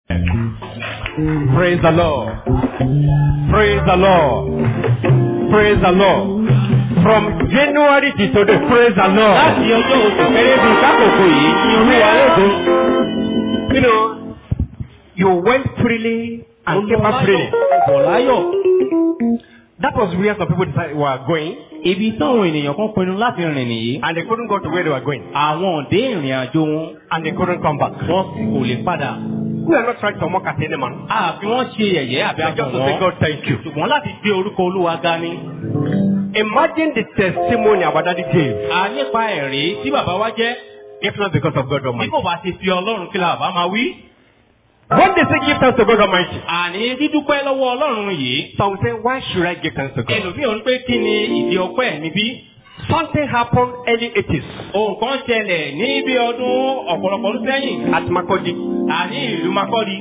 Praise the Lord. Praise the Lord. Praise the Lord. From January to today, praise the Lord. láti ọjọ́ oṣù kẹrẹ́bù kákòókò yìí ní olúwa lóògùn. You know, you went freely and came back freely. bọ̀ láyọ̀. That was where some people decided were going, ibi táwọn ènìyàn kan pinnu láti rìn nìyí. and they couldn't go to where they were going, àwọn òde ìrìn àjò wọn and they couldn't come back. wọn kò lè padà. We are not trying to mock at any man. àfi wọ́n ṣe yẹ̀yẹ́ àbí We are just àbọ̀ to say, wọn. God, thank you. ṣùgbọ́n láti gbé orúkọ olúwa ga ni. Imagine the testimony our daddy gave, a nípa ẹ̀rí tí bàbá wa jẹ́. if not because of God bí Almighty. kò bá ti fi ọlọ́run kí la bàbá máa wí. When they say give thanks to God Almighty, àní dídúpẹ́ lọ́wọ́ ọlọ́run yìí. some say, why should I give thanks to God? ẹlòmíràn ń pé kí ni ìdí ọpẹ́ mi bí. Something happened early 80s ohun kan ṣẹlẹ̀ ní bí ọdún ọ̀pọ̀lọpọ̀ ọdún sẹ́yìn. at Makodi. àní ìlú makọ́di.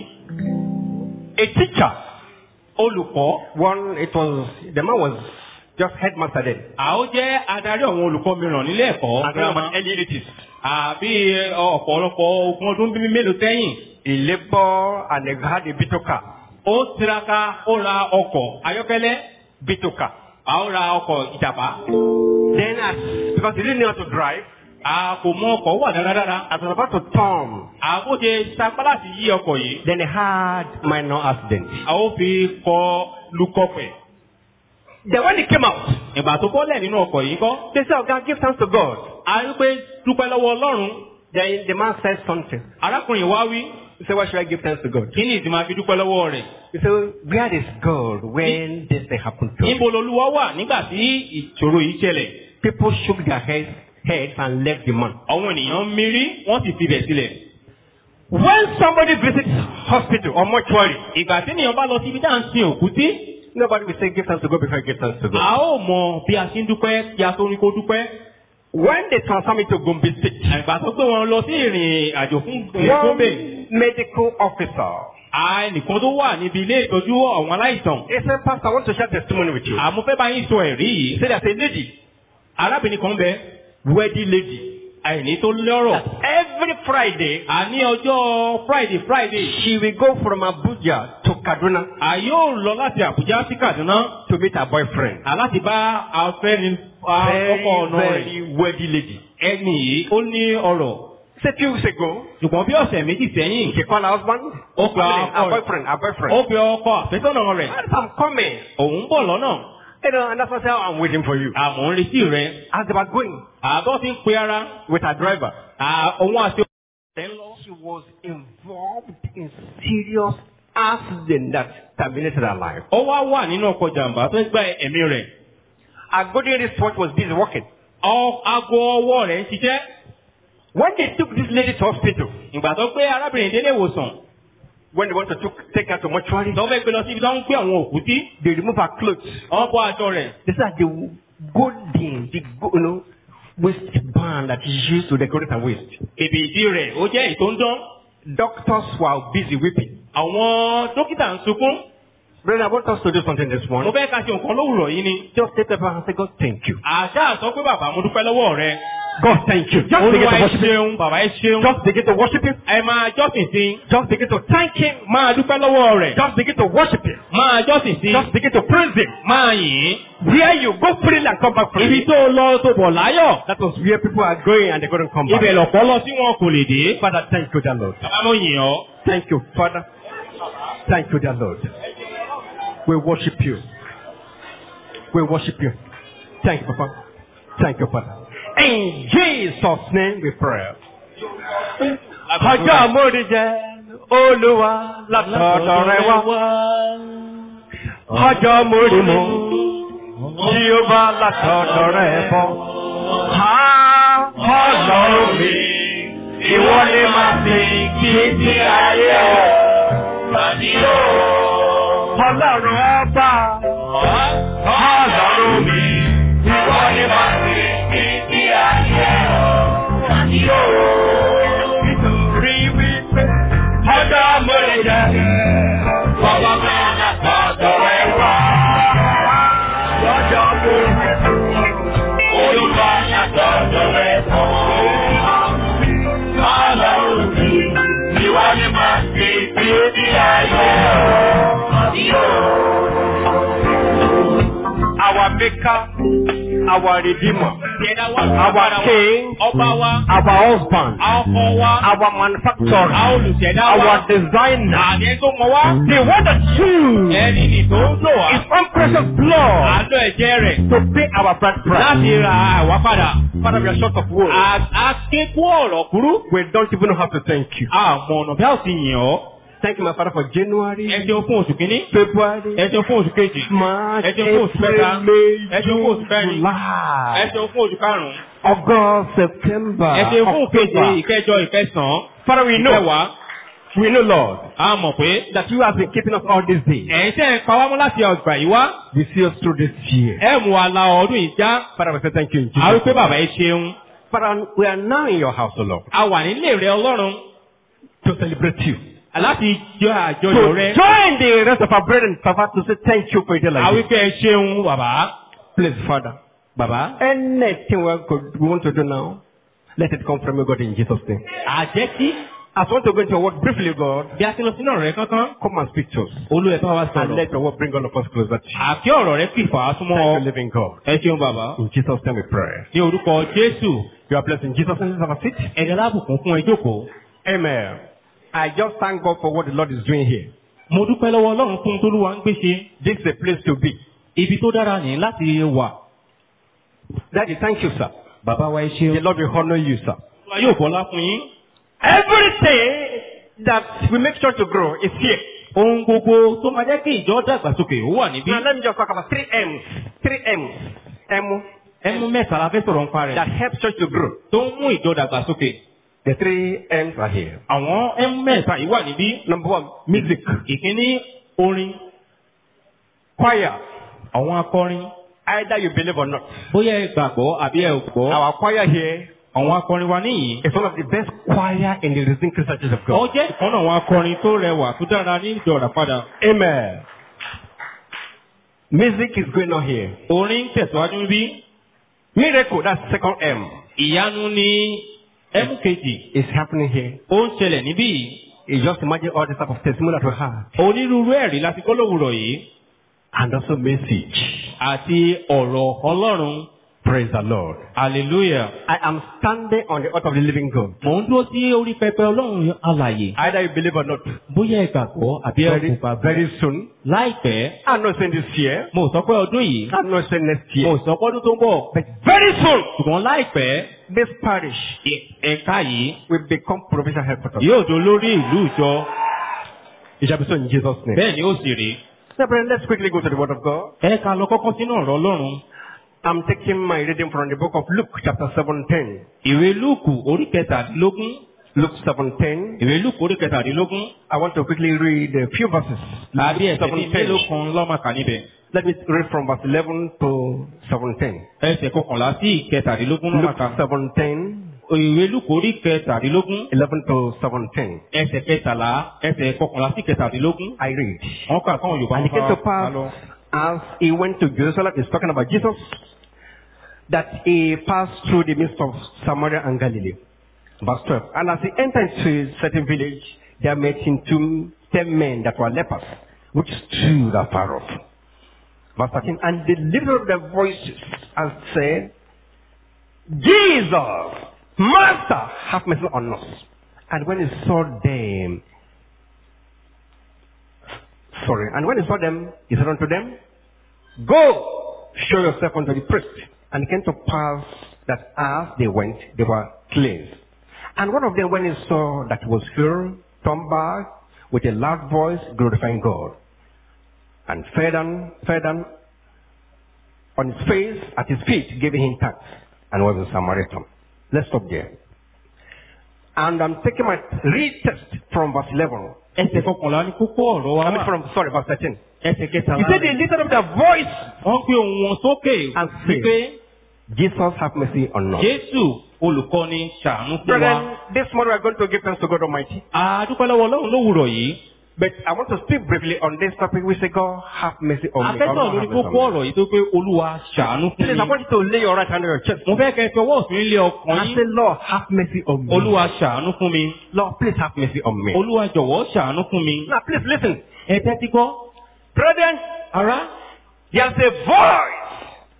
A teacher, olùkọ́. one, it was, the man was just headmaster then. àwọn jẹ́ adarí àwọn olùkọ́ mìíràn nílé ẹ̀kọ́. And that was early 80s. àbí ọ̀pọ̀lọpọ̀ ogún ọdún bíi mélòó sẹ́yìn. He labored and he had a bitoka. ó tiraka ó ra ọkọ̀ ayọ́kẹ́lẹ́. Bitoka. a ó ra ọkọ̀ ìjàpá. Then as, because he didn't know how to drive, a kò mọ ọkọ̀ wà dáradára. as he was about to turn, àbó ṣe sapá láti yí ọkọ̀ yìí. then he had minor accident. a ó fi kọ lukọ̀pẹ̀. Then when he came out, ìgbà tó bọ́lẹ̀ nínú ọkọ̀ yìí kọ́. they said, God, give thanks to God. a rí pé dúpẹ́ lọ́wọ́ ọlọ́run. Then the man said something. arákùnrin wá wí. He said, why should I give thanks to God? kí ni ìdí máa fi dúpẹ́ lọ́wọ́ rẹ̀. He said, where is God when this thing happened to him? níbo lolúwa wà nígbà tí ìṣòro yìí ṣẹlẹ̀. People shook their heads, heads and left the man. àwọn ènìyàn ń mírí wọ́n sì fi bẹ̀ sílẹ̀. When somebody visits hospital or mortuary, ìgbà tí ènìyàn bá lọ síbi tá à ń sin òkú sí. nobody will say give thanks to God before I give thanks to a God. ó mọ bí a ṣe ń dúpẹ́ kí a tó ní kó dúpẹ́. When they transfer me to Gombe State, ìgbà tó gbé wọn lọ sí ìrìn àjò fún gómìnà. one medical officer, ẹnìkan tó wà níbi ilé ìtọ́jú àwọn aláìsàn. he said, Pastor, I want to share testimony with you. àmọ́ fẹ́ bá yín sọ ẹ̀rí He yìí. said, there's a lady, arábìnrin kan bẹ wedding lady. àìní tó lọ́rọ̀. Every Friday, àní ọjọ́ friday friday. she will go from Abuja to Kaduna a yóò lọ láti àbújá sí kaduna. to meet her boyfriend. aláti bá afẹ́ni Very, ọkọ ọ̀nà rẹ̀. very wedding lady. ẹni yìí ó ní ọrọ̀. Say few weeks ago, ṣùgbọ́n bí ọ̀sẹ̀ méjì sẹ́yìn. she called her husband. ó pe Her ọkọ rẹ̀. boyfriend, her boyfriend. ó pe ọkọ àfẹ́sọ́nà rẹ̀. As I'm coming, òun ń bọ̀ lọ́nà. you know, and that's why I said, I'm waiting for you. àmọ́ ń retí rẹ̀. As they were going àgọ́ ti ń pe ara. with her driver, à- òun àti ọ̀rẹ́ ń lọ. she was involved in serious accident that terminated her life. ó wá wà nínú ọkọ̀ jàǹbá tó ń gba ẹ̀mí rẹ̀. Her golden wristwatch was busy working. Ọ- aago ọwọ́ rẹ̀ ń ṣiṣẹ́. When they took this lady to hospital, ìgbà tó gbé arábìnrin délé ìwòsàn. when they want to took, take her to mortuary, tó fẹ́ gbé lọ síbi tó ń gbé àwọn òkú sí. they remove her clothes. wọ́n bọ́ aṣọ rẹ̀. They said the golden, the go- you know, waistband that is used to decorate her waist. bèbè ìdí rẹ̀ ó jẹ́ èyí tó ń dán. Doctors were busy weeping. àwọn dókítà ń sunkún. Brother, I want us to do something this mo morning. fẹ́ ká ṣe nǹkan lówùrọ̀ yìí ni. Just take the and say, God, thank you. àṣà sọ pé bàbá mo dúpẹ́ lọ́wọ́ rẹ. God, thank you. Just begin olúwa to ẹ worship Him. ṣeun bàbá ẹ ṣeun. Just begin to worship Him. ẹ máa jọ́sìn sí. Just begin to thank Him. máa dúpẹ́ lọ́wọ́ rẹ̀. Just begin to worship Him. máa jọ́sìn sí. Just begin to praise Him. máa yìn. Where you go freely and come back ibi freely. tó lọ tó bọ̀ láyọ̀. That was where people are going and they couldn't come ibẹ̀ back. lọ̀pọ̀ lọ sí wọn kò lè dé. Father, thank you, dear Lord. bàbá mo yìn ọ́. Thank you, Father. Thank you, dear Lord. We worship you. We worship you. Thank you, Papa. Thank you, Father. In Jesus' name we pray. Ọjọ́ àmúrí jẹ́ Olúwa látọ̀dọ̀ rẹ wá. Ọjọ́ àmúrí mú Jíọ́bá látọ̀dọ̀ rẹ bọ̀. Ha ọlọ́run mi, ìwọ ni màá fi kí ti ayé ọ̀. Ọlọ́run ọba, ọlọ́run mi, ìwọ ni màá fi kí ti ayé ọ̀. Nítorí wípé ọjọ́ àmúrí jẹ́ Bàbá mi látọ̀dọ̀ rẹ wá. Lọ́jọ́ àmúrí Olúwa látọ̀dọ̀ rẹ bọ̀. Ọlọ́run mi, ìwọ ni màá fi kí ti maker, our redeemer, Ìṣẹ̀dá wa Our bàbá wa, king. ọba wa, our husband, ọkọ wa, our manufacturer, àwọn olùṣẹ̀dá wa, our designer, àní tó mọ wá. the one that choose Ẹni nì tó ń lò wá. his own precious blood Àlọ́ ẹ̀jẹ̀ rẹ̀ to pay our bride price. láti ra àwa padà. Father, we are short of words. Akékú ọ̀rọ̀ kúrú. We don't even know how to thank you. Àmọ̀ ọ̀nà bí a ò ti yàn ọ́. Thank you, my Father, for January, Ẹ ṣeun fún oṣù kínní. February, Ẹ ṣeun fún oṣù kejì. March, Ẹ ṣeun fún oṣù kẹta. April, May, Ẹ ṣeun fún oṣù June, kẹrin. Ẹ July, ṣeun fún oṣù karùn-ún. August, September, Ẹ ṣeun fún keje, October. ìkẹjọ, ìkẹsàn-án. Father, we know, Ìkẹwàá. we know, Lord, A mọ̀ pé that you have been keeping us all these days. ẹ̀yin tẹ́ ń pa wá mọ́ láti ọgbà yìí wá. We see us through this year. Ẹ mú wa la ọdún yìí já. Father, we say thank you in A wí Jesus. pé name. bàbá yìí ṣeun. Father, we are now in your house, O Lord, A wà nílé rẹ Ọlọ́run to celebrate you. láti jọ To àjọyọ̀ rẹ. join the rest of our brethren, Father, to say thank you for a day A like wí this. pé ẹ ṣeun bàbá. Please, Father, Bàbá. anything we, could, we want to do now, let it come from you, God, in Jesus' name. Àjẹ́kí As we want to go into your word briefly, God, bí a ti lọ sínú ọ̀rọ̀ rẹ kankan. come and speak to us. Olú ẹ̀ bá wa And sọ̀rọ̀. let your word bring all of us closer to you. Àkí ọ̀rọ̀ rẹ kì fà á súnmọ́ Thank you, ọ. living God. Ẹ ṣeun bàbá. In Jesus' name we pray. Ní orúkọ Jésù, You are blessed in Jesus' name. Have a seat. ẹ̀dá lábùkún fún ẹ jókòó. Amen. I just thank God for what the Lord is doing here. Mo dúpẹ́ lọ́wọ́ Ọlọ́run fún Tolúwa ń gbé ṣe. This is a place to be. Ibi tó dára ní láti wà. Daddy, thank you, sir. Bàbá wa ẹ The ṣeun. Lord will honor you, sir. Olúwa yóò bọ́lá fún yín. Everything that we make sure to grow is here. Ohun gbogbo tó máa jẹ́ kí ìjọ dàgbàsókè ó wà níbí. Now let me just talk about three M's. Three M's. M Ẹmu mẹ́ta la fẹ́ sọ̀rọ̀ nípa that rẹ̀. helps church to grow. Tó ń mú ìjọ dàgbàsókè. The three M's are here. Àwọn ẹmu mẹ́ta yìí wà níbí. Number one, music. Ìkíní orin. Choir. Àwọn akọrin. Either you believe or not. Bóyá ẹ gbàgbọ́ àbí ẹ ò gbọ́. Our choir here Àwọn akọrin wa níyì. is one of the best choir in the Redeemed Christian Church of Ó God. jẹ́ ìkan náà àwọn akọrin tó rẹwà tó dára ní ìjọ Ìràpadà. Amen. Music is going on here. Orin ń tẹ̀síwájú níbí. Miracle, that's second M, Ìyanu ni ẹmu kejì. is happening here. Ó ń ṣẹlẹ̀ níbí yìí. You just imagine all the type of testimony that we have. Onírúurú ẹ̀rí láti kọ́ lówùrọ̀ yìí. And also message. Àti ọ̀rọ̀ Ọlọ́run. Praise the Lord. Hallelujah. I am standing on the altar of the living God. Mò ń dúró sí orí pẹpẹ Ọlọ́run alàyè. Either you believe or not. Bóyá ẹ gbàgbọ́ àbí ẹ Very, kò gbàgbọ́. very soon. Láìpẹ́, I'm not saying this year. mo sọ pé ọdún yìí. I'm not saying next Mo year. sọ pé ọdún tó ń bọ̀. But very soon, Ṣùgbọ́n láìpẹ́, this parish ẹ- ẹ̀ka yìí will become provincial headquarters. yóò do lórí ìlú ìjọ. It shall be so in Jesus' name. Bẹ́ẹ̀ ni ó sì rí. Now, brethren, let's quickly go to the Word of God. Ẹ ká lọ kọ́kọ́ sínú ọ̀rọ̀ Ọlọ́run. I'm taking my reading from the book of Luke, chapter 17. Ìwé Lúùkù orí kẹtàdínlógún. Luke 17. Ìwé Lúùkù orí kẹtàdínlógún. I want to quickly read a few verses. Àbí Luke ẹsẹ̀ bíi mélòó kan lọ́màkà níbẹ̀. Let me read from verse 11 to 17. Ẹsẹ̀ kọkànlá sí ìkẹtàdínlógún Luke lọ́màkà. 17, Ìwé Lúùkù orí kẹtàdínlógún. 11 to 17. Ẹsẹ̀ kẹtàlá ẹsẹ̀ kọkànlá sí ìkẹtàdínlógún. I read. Wọ́n kà fáwọn Yorùbá And it came to bá lọ. pass as he went to Jerusalem, he's talking about Jesus, that he passed through the midst of Samaria and Galilee. Verse 12. And as he entered into a certain village, there met him two ten men that were lepers, which stood afar off. Verse 13. And they lifted up their voices and said, Jesus, Master, have mercy on us. And when he saw them, sorry, and when he saw them, he said unto them, Go, show yourself unto the priest. And it came to pass that as they went, they were cleansed. And one of them, when he saw that he was filled, turned back with a loud voice, glorifying God. And fell down, fell down on his face, at his feet, giving him thanks, and was a Samaritan. Let's stop there. And I'm taking my read text from verse 11. Ẹsẹ̀ kọkànlá ní kókó ọ̀rọ̀ wa I mean wà. from, sorry, verse 13. Ẹsẹ̀ kẹtàlá. He said they lifted up their voice Wọ́n gbé ohùn wọn sókè and wípé said, Jesus have mercy on us. Jésù olùkọ́ni ṣàánú fún wa. Brethren, this morning we are going to give thanks to God Almighty. Àdúpẹ́ lọ́wọ́ Ọlọ́run lówùrọ̀ yìí. But I want to speak briefly on this topic. We say, God have mercy on me. God Afẹ́sọ̀ have lórí mercy kókó on me. ọ̀rọ̀ yìí tó pé Olúwa ṣàánú fún Please, I mi. want you to lay your right hand on your chest. Mo fẹ́ kẹ́ ẹ fi ọwọ́ òsì nílé ọkàn And yín. say, Lord, have mercy on me. Olúwa ṣàánú fún mi. Lord, please have mercy on me. Olúwa jọ̀wọ́ ṣàánú fún mi. Now, please listen. Ẹ tẹ́tí gbọ́. Brethren, Ará, there's a voice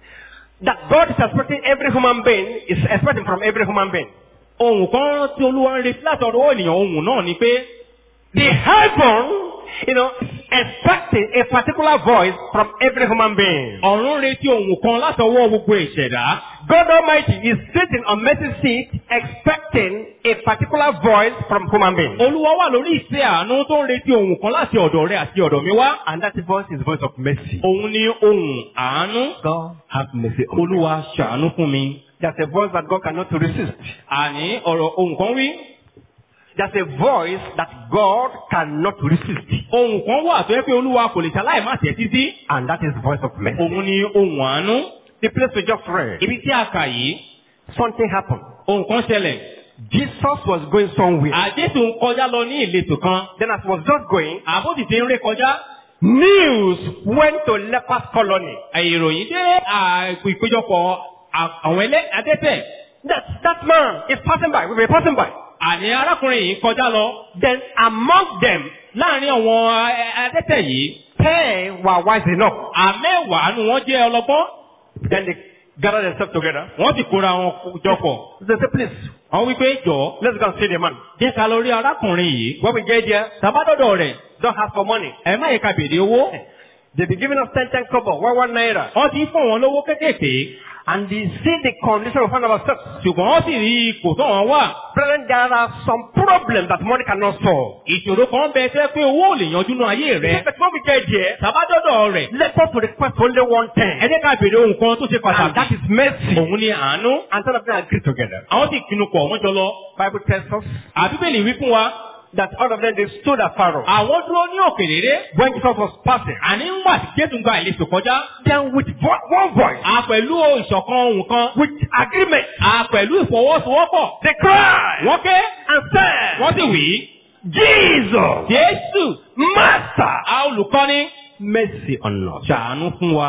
that God is expecting every human being is expecting from every human being. ohun kan tí olúwa ń retí láti ọ̀dọ̀ ènìyàn ohun náà ni pé The heaven, you know, expecting a particular voice from every human being. ọ̀run ń retí ohun kan láti ọwọ́ gbogbo ìṣẹ̀dá. God Almighty is sitting on mercy seat expecting a particular voice from human beings. olúwa wà lórí ìṣe àánú tó ń retí ohun kan láti ọ̀dọ̀ rẹ àti ọ̀dọ̀ mi wá. And that voice is voice of mercy. òun ni ohun àánú. God have mercy on me. olúwa ṣàánú fún mi. There's a voice that God cannot resist. àní ọ̀rọ̀ ohun kan wí. There's a voice that God cannot resist. ohun kan wà tó yẹ pé olúwa kò lè ṣaláì má tẹ̀ títí. And that is voice of mercy. òun ni ohun àánú. The place we just read, ibi tí a kà yìí something happened. ohun kan ṣẹlẹ̀. Jesus was going somewhere. àjẹsù ń kọjá lọ ní ìletò kan. Then as he was just going, àbó sì ti ń ré kọjá. news went to lepers colony. ìròyìn dé àpò ìpéjọpọ̀ à- àwọn ẹlẹ́ adẹ́tẹ̀. That, that man is passing by. We were passing by. àní arákùnrin yìí kọjá lọ. Then among them, láàrin àwọn a- adẹ́tẹ̀ yìí. ten were wise enough. àmẹ́wàá nu wọ́n jẹ́ ọlọ́gbọ́n. Then they gathered themselves together. wọ́n sì kóra wọn jọ pọ̀. They said, please, wọ́n wí pé jọ let's go and see the man. jẹ́ ká lọ rí arákùnrin yìí. When we get there, tàbádọ́dọ̀ rẹ̀ don't ask for money. ẹ má yẹ ká bèrè owó. They be giving us ten, ten kobo, one, one naira. wọ́n ti fún wọn lówó kékèké. And they see the condition we find ourselves. ṣùgbọ́n wọ́n sì rí ipò tó wọn wà. Brethren, there are some problems that money cannot solve. ìṣòro kan bẹ tẹ́ pé owó ò lè yanjú nú ayé rẹ. But when we get there, tàbádọ́dọ̀ rẹ̀ let us request only one thing. ẹ jẹ́ ká bèrè ohun kan tó ṣe And that pàtàkì. is mercy. òun ni àánú. And some of them agree together. àwọn sì pinnu pọ̀ wọ́n jọ lọ. Bible tells us àbíbélì wí fún wa. that all of them they stood at Pharaoh. àwọn dúró ní òkèléré. When Jesus was passing, àní ń wà tí jésù ń gba ìletò kọjá. then with vo- one voice, a pẹ̀lú ìṣọ̀kan ohun kan. with agreement, a pẹ̀lú ìfọwọ́sowọ́pọ̀. they cried wọ́n ké. and said, wọ́n sì wí. Jesus, jésù. Master, a olùkọ́ni. mercy on us. ṣàánú fún wa.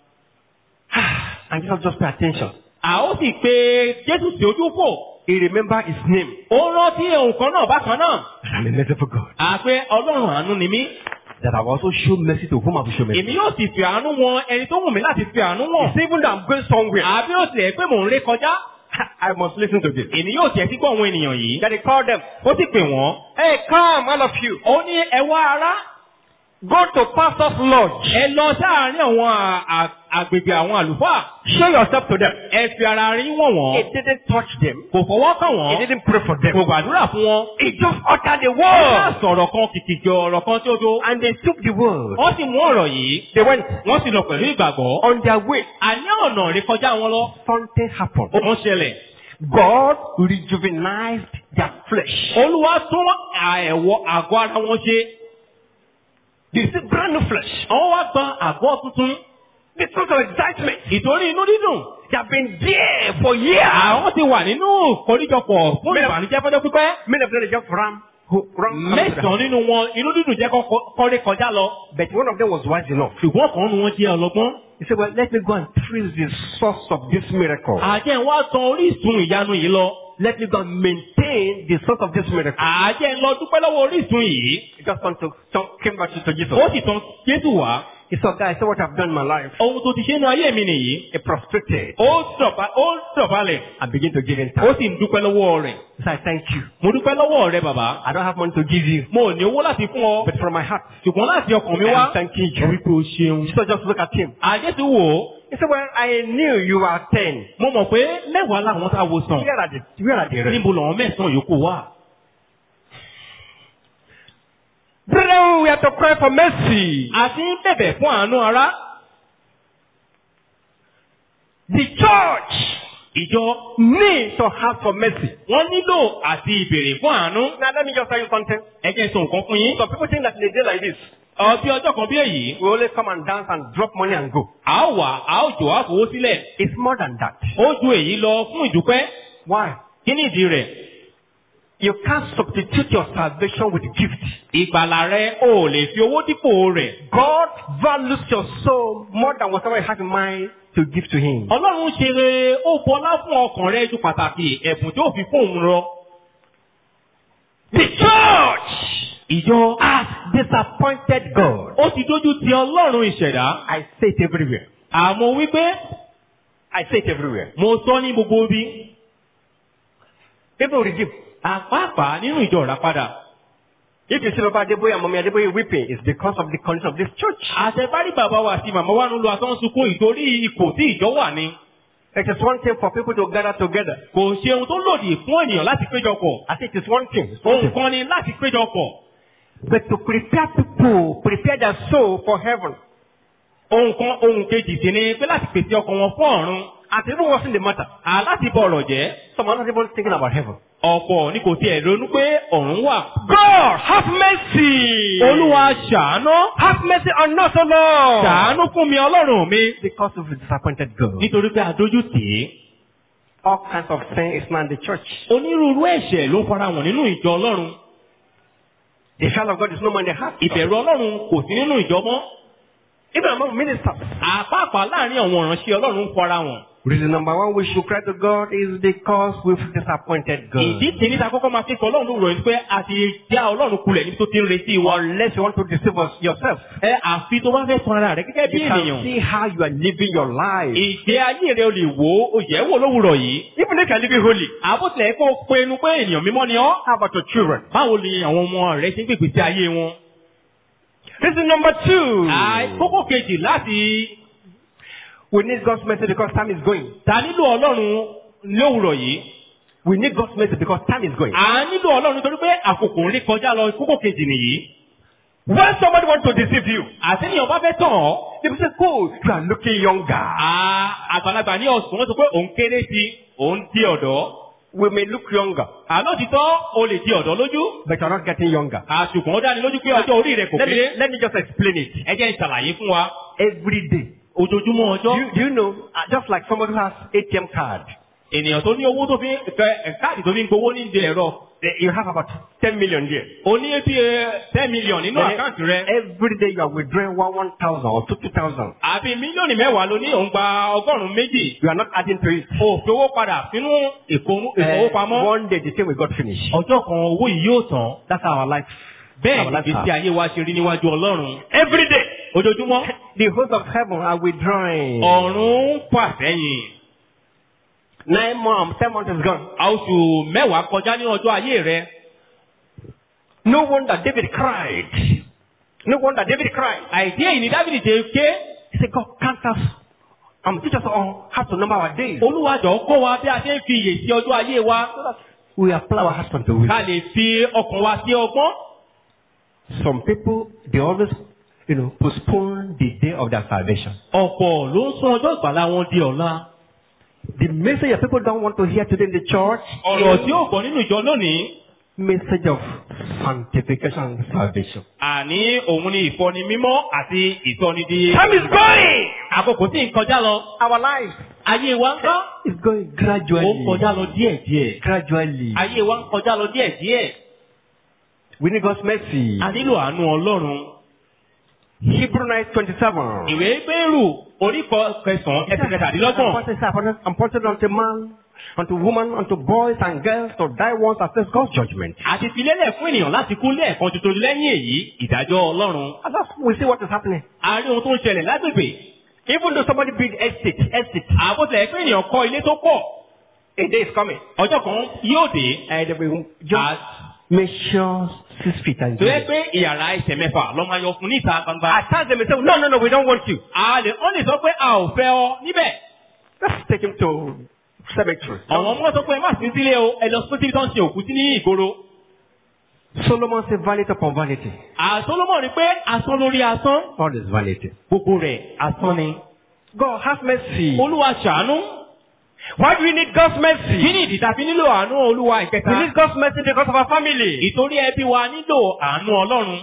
And Jesus just pay attention. a ó sì pe jésù sí ojú fò. He remember his name. ó rántí ohun kan náà bákan náà. I'm a merciful God. àpé ọlọ́run àánú ni mí. That I will also show mercy to whom I will show mercy. èmi yóò sì fi àánú wọn ẹni tó wù mí láti fi àánú wọn. It's even though I'm going somewhere, àbí ó tilẹ̀ pé mò ń ré kọjá. I must listen to this. èmi yóò tiẹ̀ sí gbọ́ àwọn ènìyàn yìí. That he called them. ó sì pè wọ́n. Hey, come, all of you. ó ní ẹ wá ará. Go to pastor's lodge. ẹ lọ sáàárín àwọn à- à- àgbègbè àwọn àlùfáà. Show yourself to them. ẹ fi ara rí wọ̀n wọ́n. He didn't touch them. kò fọwọ́ kàn He wọ́n. didn't pray for them. kò gbàdúrà fún wọn. He just uttered the ó bá word. sọ̀rọ̀ kan kìkìkì ọ̀rọ̀ kan tí ó tó. And they took the word. wọ́n sì mú ọ̀rọ̀ yìí. They went wọ́n sì lọ pẹ̀lú ìgbàgbọ́. on their way. àní ọ̀nà rí kọjá wọn lọ. Something happened. ó kàn ṣẹlẹ̀. God rejuvenized their flesh. olúwa tún àẹ̀wọ̀ àgọ́ ara wọn ṣe. They see brand new flesh. àwọn wá gba àgọ́ tuntun. Because of excitement. ìtorí inú dídùn. They have been there for years. àwọn ti wà nínú ìkórìjọpọ̀ fún Mẹ́rin. ìbànújẹ́ fọ́jọ́ pípẹ́. Many of them they just ran. who- ran mẹ́sàn-án nínú wọn inú dídùn jẹ́ kọ́- kọ́rí kọjá lọ. But one of them was wise enough. ṣùgbọ́n kan nu wọn jẹ́ ọlọ́gbọ́n. He said, Well, let me go and trace the source of this miracle. àjẹ́ ń wá tan orísun ìyanu yìí lọ. Let me go and maintain the source of this miracle. àjẹ́ ń lọ dúpẹ́ lọ́wọ́ orísun yìí. He just come to, to- came back to, to Jesus. ó sì tan jésù wá. He said, Guys, see what I've done in my life. ohun tó ti ṣe nu ayé mi nìyí. He prostrated ó dọ̀bà- ó dọ̀bálẹ̀. and began to give him ó thanks. sì ń dúpẹ́ lọ́wọ́ rẹ̀. He said, Thank you. mo dúpẹ́ lọ́wọ́ rẹ bàbá. I don't have money to give you, mo ò ní owó láti fún ọ. but from my heart, ṣùgbọ́n láti ọkàn mi wá. I'm thanking mo wí you. pé o ṣeun. Jesus just look at him. àjẹsí wò ó. He said, Well, I knew you were ten. mo mọ̀ pé mẹ́wàá làwọn tá a wo sàn. Where are the, where are the rest? níbo làwọn mẹ́sàn-án yòókù wà. Brethren, we have to cry for mercy. a ti ń bẹ̀bẹ̀ fún àánú ara. The church ìjọ needs to ask for mercy. wọ́n nílò àti ìbèrè fún àánú. Now, let me just tell you something. ẹ jẹ́ sọ nǹkan fún yín. Some people think that in a day like this, ọbí ọjọ́ kan bí èyí. we only come and dance and drop money and go. a ó wà a ó jò á fowó sílẹ̀. It's more than that. ó ju èyí lọ fún ìdúpẹ́. Why? kí ni ìdí rẹ̀? You can't substitute your salvation with gift. ìgbàlà rẹ ò lè fi owó dípò rẹ̀. God values your soul more than whatever you have in mind to give to Him. ọlọ́run ṣe rere ó bọlá fún ọkàn rẹ ju pàtàkì ẹ̀bùn tó fi fún òun lọ. The church ìjọ has disappointed God. ó ti dójú ti ọlọ́run ìṣẹ̀dá. I say it everywhere. àmọ́ wípé I say it everywhere. mo sọ ní gbogbo ibi People redeem. àpáàpá nínú ìjọ ìràpadà If you see Baba Adeboye and Mommy Adeboye weeping, it's because of the condition of this church. àtẹ̀bárí bàbá wa àti màmá wa ń lo asán sunkún ìtorí ipò tí ìjọ wà ní It is one thing for people to gather together. kò ṣe ohun tó lòdì fún ènìyàn láti péjọpọ̀ I think it's one thing. It's one ohun thing. kan ni láti péjọpọ̀ But to prepare people, prepare their soul for heaven. ohun kan ohun kejì sí ni pé láti pèsè ọkàn wọn fún ọ̀run And it even wasn't the matter. aláti bọ̀ ọ̀rọ̀ jẹ́ Some are not even thinking about heaven. ọ̀pọ̀ ni kò tiẹ̀ ronú pé ọ̀run wà. God, have mercy. olúwa ṣàánú have mercy on us, O Lord. ṣàánú fún mi ọlọ́run mi Because of the disappointed girl. nítorí pé adójú tì í. All kinds of sin is not in the church. onírúurú ẹ̀ṣẹ̀ ló fara wọn nínú ìjọ ọlọ́run The child of God is no more in the heart. ìbẹ̀rù ọlọ́run kò sí nínú ìjọ mọ́ Even among ministers. àpáàpá láàrin àwọn ìránṣẹ́ ọlọ́run ń fara wọn. Reason number one we should cry to God is because we've disappointed God. ìdí tèmi ta kọ́kọ́ máa fi sọ ọlọ́run lóòrọ̀ yìí pé a ti já ọlọ́run kulẹ̀ níbi tó ti ń retí wa. Unless you want to deceive us yourself. ẹ àfi tó bá fẹ́ tan ara rẹ gẹ́gẹ́ bí You can ènìyàn. see how you are living your life. ìgbé ayé rẹ o lè wò ó o yẹ̀ wò lówùrọ̀ yìí. Even if you are living holy. àbótilẹ̀ kó o pinnu pé ènìyàn mímọ́ ni ọ́. How about your children? báwo ni àwọn ọmọ rẹ ti ń gbègbè sí ayé wọn. Reason number two. Àì- kókó kejì láti We need God's mercy because time is going. ta nílò ọlọ́run lówùrọ̀ yìí. We need God's mercy because time is going. à ń nílò ọlọ́run nítorí pé àkókò ń rí kọjá lọ kókó kejì nìyí. When somebody wants to deceive you, àti níyàn bá fẹ́ tàn ọ́. they will say, "Oh, you are looking younger." à- àgbàlagbà ní ọ̀sùn wọ́n sọ pé òun kéré sí òun di ọ̀dọ́. We may look younger, àlọ́ ti tọ́ o lè di ọ̀dọ́ lójú. but you are not getting younger. àṣùkùn ó dáni lójú pé ọjọ́ orí rẹ kò Let me, kéré. let me just explain it. ẹ jẹ́ ìṣàlàyé fún wa. Every day. ojoojúmọ́ Do ọjọ́. you, do you know, uh, just like somebody who has ATM card, ènìyàn tó ní owó tó fi ń ẹ- káàdì tó fi ń gbowó ní ìdí ẹ̀rọ. eh, you have about 10 million there. o ní bí ten million nínú Then àkáǹtì rẹ. Every day you are withdrawing one 1,000 or 2,000. àbí mílíọ̀nù mẹ́wàá ló ní òun gba ọgọ́rùn-ún méjì. You are not adding to it. o fi owó padà sínú ìkó- Eh, ìfowópamọ́. one day the thing will got finished. ọjọ́ kan owó yìí yóò tán. That's how our life. bẹ́ẹ̀ our ni life ìgbésí ayé wa ṣe rí níwájú ọlọ́run. Every day. ojoojúmọ́ The hosts of heaven are withdrawing. ọ̀run ń fà sẹ́yìn. Nine months, ten months is gone. oṣù mẹ́wàá kọjá ní ọjọ́ ayé rẹ. No wonder David cried. No wonder David cried. àìdí èyí ni dábìlì ṣe ké. He said, God, count us. Um, teach us all how to number our days. olúwàjọ kọ́ wa bí a ṣe ń fi iyè sí ọjọ́ ayé wa. We apply our hearts unto wisdom. ká lè fi ọkàn wa sí ọgbọ́n. Some people, they always, you know, postpone the day of their salvation. ọ̀pọ̀ ló ń sún ọjọ́ ìgbàlá wọn di ọ̀la. The message that people don't want to hear today in the church ọ̀rọ̀ tí ó gbọ́ nínú ìjọ lónìí. message of sanctification and salvation. àní òun ni ìfọni mímọ́ àti ìsọnidi. Time is going. àkókò tí ń kọjá lọ. Our life ayé wa ń kọ́. is going ó ń gradually. kọjá lọ díẹ̀díẹ̀. Gradually. ayé wa ń kọjá lọ díẹ̀díẹ̀. We need God's mercy. a nílò àánú ọlọ́run. Hebrew 9 27. ìwé gbèrú orí kọ- kẹsàn-án ẹsẹ̀ kẹtàdínlọ́gbọ̀n. I'm appointed unto man, unto woman, unto boys and girls to die once and face God's judgment. àti filélẹ̀ fún ènìyàn láti kú lẹ́ẹ̀kan tuntun lẹ́yìn èyí ìdájọ́ ọlọ́run. And that's, we see what is happening. a rí ohun tó ń ṣẹlẹ̀ lágbègbè. Even though somebody build estate, estate, àbótẹ̀ pé ènìyàn kọ́ ilé tó pọ̀. a day is coming. ọjọ́ kan yóò dé. And they will just a- measure six feet and tó yẹ zero. pé ìyàrá ẹsẹ̀ mẹ́fà lọ́ máa yọ fún ní ìta gbangba. At times they may say, no, no, no, we don't want you. a lè wọ́n lè sọ pé a ò fẹ́ ọ níbẹ̀. Let's take him to cemetery. àwọn ọmọ sọ pé ẹ má sí sílé o ẹ lọ sí síbi tó ń ṣe òkú sí ní ìgboro. Solomon said, vanity upon vanity. àsọlọ́mọ̀ rí pé asán lórí asán. All is vanity. gbogbo rẹ̀ asán ni. God have mercy. olúwa ṣàánú. Why do we need God's kí mercy? ni ìdí tàbí nílò àánú olúwa We ìkẹta. need God's mercy because of our family. ìtorí ẹbí wa nílò àánú ọlọ́run.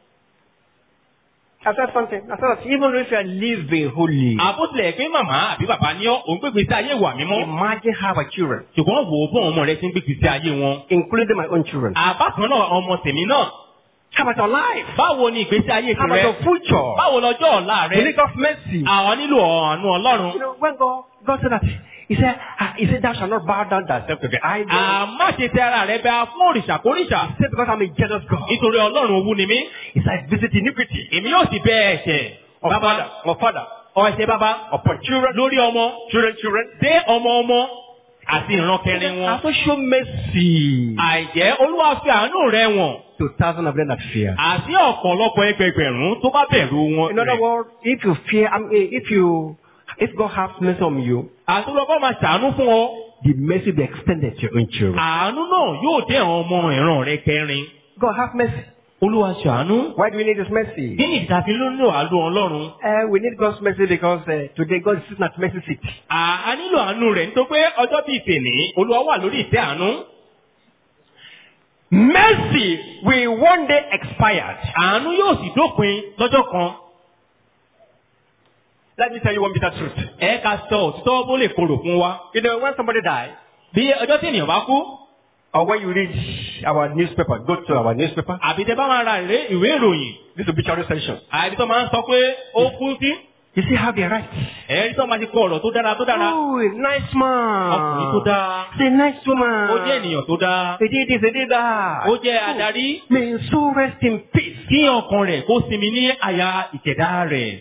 I said something. I said that even if you are living holy, àbótilẹ̀ pé màmá àbí bàbá ní ọ́ òun gbégbé sí ayé ìwà mímọ́. imagine how our children, ṣùgbọ́n wò ó bọ́ ọmọ rẹ ti ń gbégbé sí ayé wọn. including my own children, àbákan náà ọmọ tèmi náà. how about your life? báwo ni ìgbésí ayé How about tìrẹ? your future? báwo lọ́jọ́ ọ̀la We rẹ? need God's mercy. àwọn nílò àánú ọlọ́run. You know, when God, God said that, He said, ah, He said, Thou shalt not bow down thyself to the idol. àmọ́ ṣe tẹ ara rẹ bẹ fún òrìṣà kórìṣà. He said, Because I'm a jealous God. nítorí ọlọ́run owú ni mí. He said, I visit iniquity. èmi yóò sì bẹ ẹ̀ṣẹ̀. Of bàbá father, of father, ọ̀ṣẹ́ bàbá upon children, lórí ọmọ children, children. dé ọmọ ọmọ àti ìran kẹrin wọn. Also show mercy àìjẹ́ olúwa fi àánú rẹ̀ wọ̀n to thousands of them that fear. àti ọ̀pọ̀lọpọ̀ ẹgbẹgbẹ̀rún tó bá bẹ̀rù wọn. In other rẹ̀. words, if you fear, I mean, if you, if God has mercy on you, àti olùkọ́ máa ṣàánú fún ọ. the mercy will be extended to your own children. àánú náà yóò dé àwọn ọmọ ìran rẹ̀ kẹrin. God have mercy. olúwa ṣàánú. Why do we need His mercy? kí ni ìdàbí lónìí àlọ́ ọlọ́run? Uh, we need God's mercy because uh, today God is sitting at mercy seat. À á nílò àánú rẹ̀ nítorí pé ọjọ́ bíi tèní olúwa wà lórí ìtẹ́ àánú. Mercy will one day expire. àánú yóò sì dópin lọ́jọ́ kan. Let me tell you one bitter truth. ẹ ká sọ òtítọ́ bó lè korò fún wa. You know, when somebody dies, bí ọjọ́ tí ènìyàn bá kú or when you read our newspaper, go to our newspaper, àbí tẹ bá máa ra ìwé ìwé ìròyìn this obituary section. àbí tó máa ń sọ pé ó kú sí. You see how they write. ẹ̀rí tó máa ti kọ ọ̀rọ̀ tó dára tó dára. Oh, a nice ọkùnrin tó man. dáa. It's a nice woman. ó jẹ́ ènìyàn tó dáa. They did this, they did that. ó jẹ́ adarí. May his soul rest in peace. kí ọkàn rẹ̀ kó sinmi ní àyà ìkẹ̀dá rẹ̀.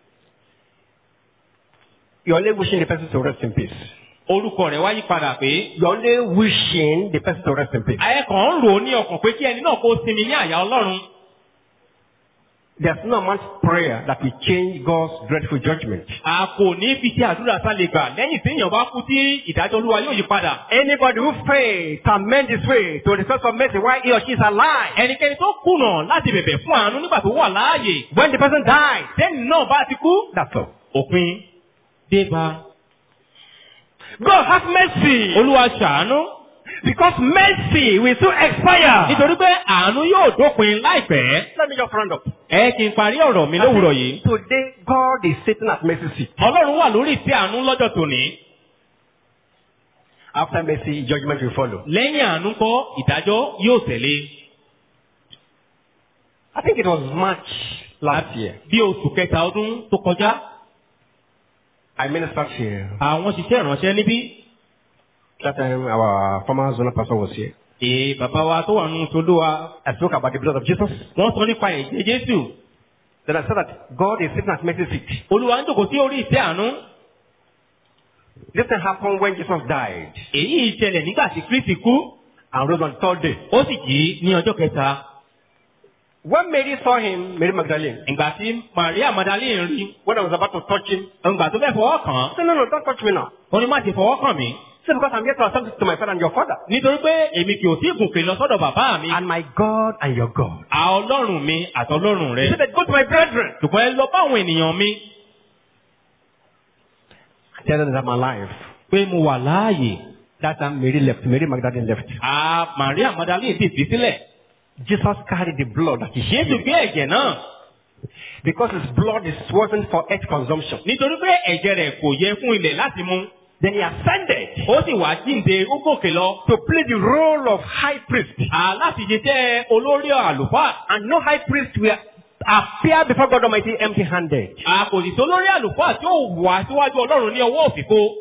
You're only wishing the person to rest in peace. orúkọ rẹ̀ wá yí padà pé. You're only wishing the person to rest in peace. ayẹ kan ń rò ó ní ọkàn pé kí ẹni náà kó sinmi ní àyà ọlọ́run. There's no amount of prayer that will change God's dreadful judgment. a kò ní fi ṣe àdúrà sálẹ̀ gbà lẹ́yìn tí èèyàn bá kú tí ìdájọ́ olúwa yóò yí padà. Anybody who fails to amend his way to the source of mercy while he or she is alive. ẹnikẹ́ni tó kùnà láti bẹ̀bẹ̀ fún àánú nígbà tó wà láàyè. When the person dies, tẹ́ni náà bá ti kú. that's all. òpin dé bá. God have mercy. olúwa ṣàánú. Because mercy will soon expire. nítorí pé àánú yóò dópin láìpẹ́. Let me just round up. ẹ kí n parí ọ̀rọ̀ mi lówùrọ̀ yìí. Today, God is sitting at mercy seat. ọlọ́run wà lórí ìtẹ́ àánú lọ́jọ́ tòní. After mercy, judgment will follow. lẹ́yìn àánú kọ́ ìdájọ́ yóò tẹ̀lé. I think it was March last year. bí oṣù kẹta ọdún tó kọjá I ministered here. àwọn ṣiṣẹ́ ìránṣẹ́ níbí. That time, our former zonal pastor was here. èè bàbá wa tó wà nínú tolúwa I spoke about the blood of Jesus. wọ́n sọ nípa ẹ̀jẹ̀ jésù. Then I said that God is sitting at mercy seat. olúwa ń jòkó sí orí ìtẹ́ àánú. This thing happened when Jesus died èyí ìṣẹ̀lẹ̀ nígbà tí kristi kú. and rose on the third day. ó sì jí ní ọjọ́ kẹta. When Mary saw him, Mary Magdalene, ìgbà tí maria magdalene rí. when I was about to touch him, ìgbà tó fẹ́ fọwọ́ kàn án. I said, No, no, don't touch me now. ó ní má ti fọwọ́ kàn mí. He said, Because I'm here to ascend to my father and your father. nítorí pé èmi kì í sí ìgùnkè lọ sọ́dọ̀ bàbá mi. And my God and your God. à ọlọ́run mi àtọlọ́run He rẹ. said, Go to my brethren. ṣùgbọ́n ẹ lọ bá àwọn ènìyàn mi Tell them that I'm alive. pé mo wà láàyè. That time Mary left. Mary Magdalene left. à maria magdalene sì fi sílẹ̀. Jesus carried the blood that he jésù shed. gbé ẹ̀jẹ̀ náà. Because his blood is wasn't for earth consumption. nítorí pé ẹ̀jẹ̀ rẹ̀ kò yẹ fún ilẹ̀ láti mu. Then he ascended ó sì wá jíǹde ó gòkè lọ. to play the role of high priest. à láti ṣiṣẹ́ olórí àlùfáà. And no high priest will appear before God Almighty empty handed. à kò sì tó lórí àlùfáà tí ó wà síwájú ọlọ́run ní ọwọ́ òfìfo.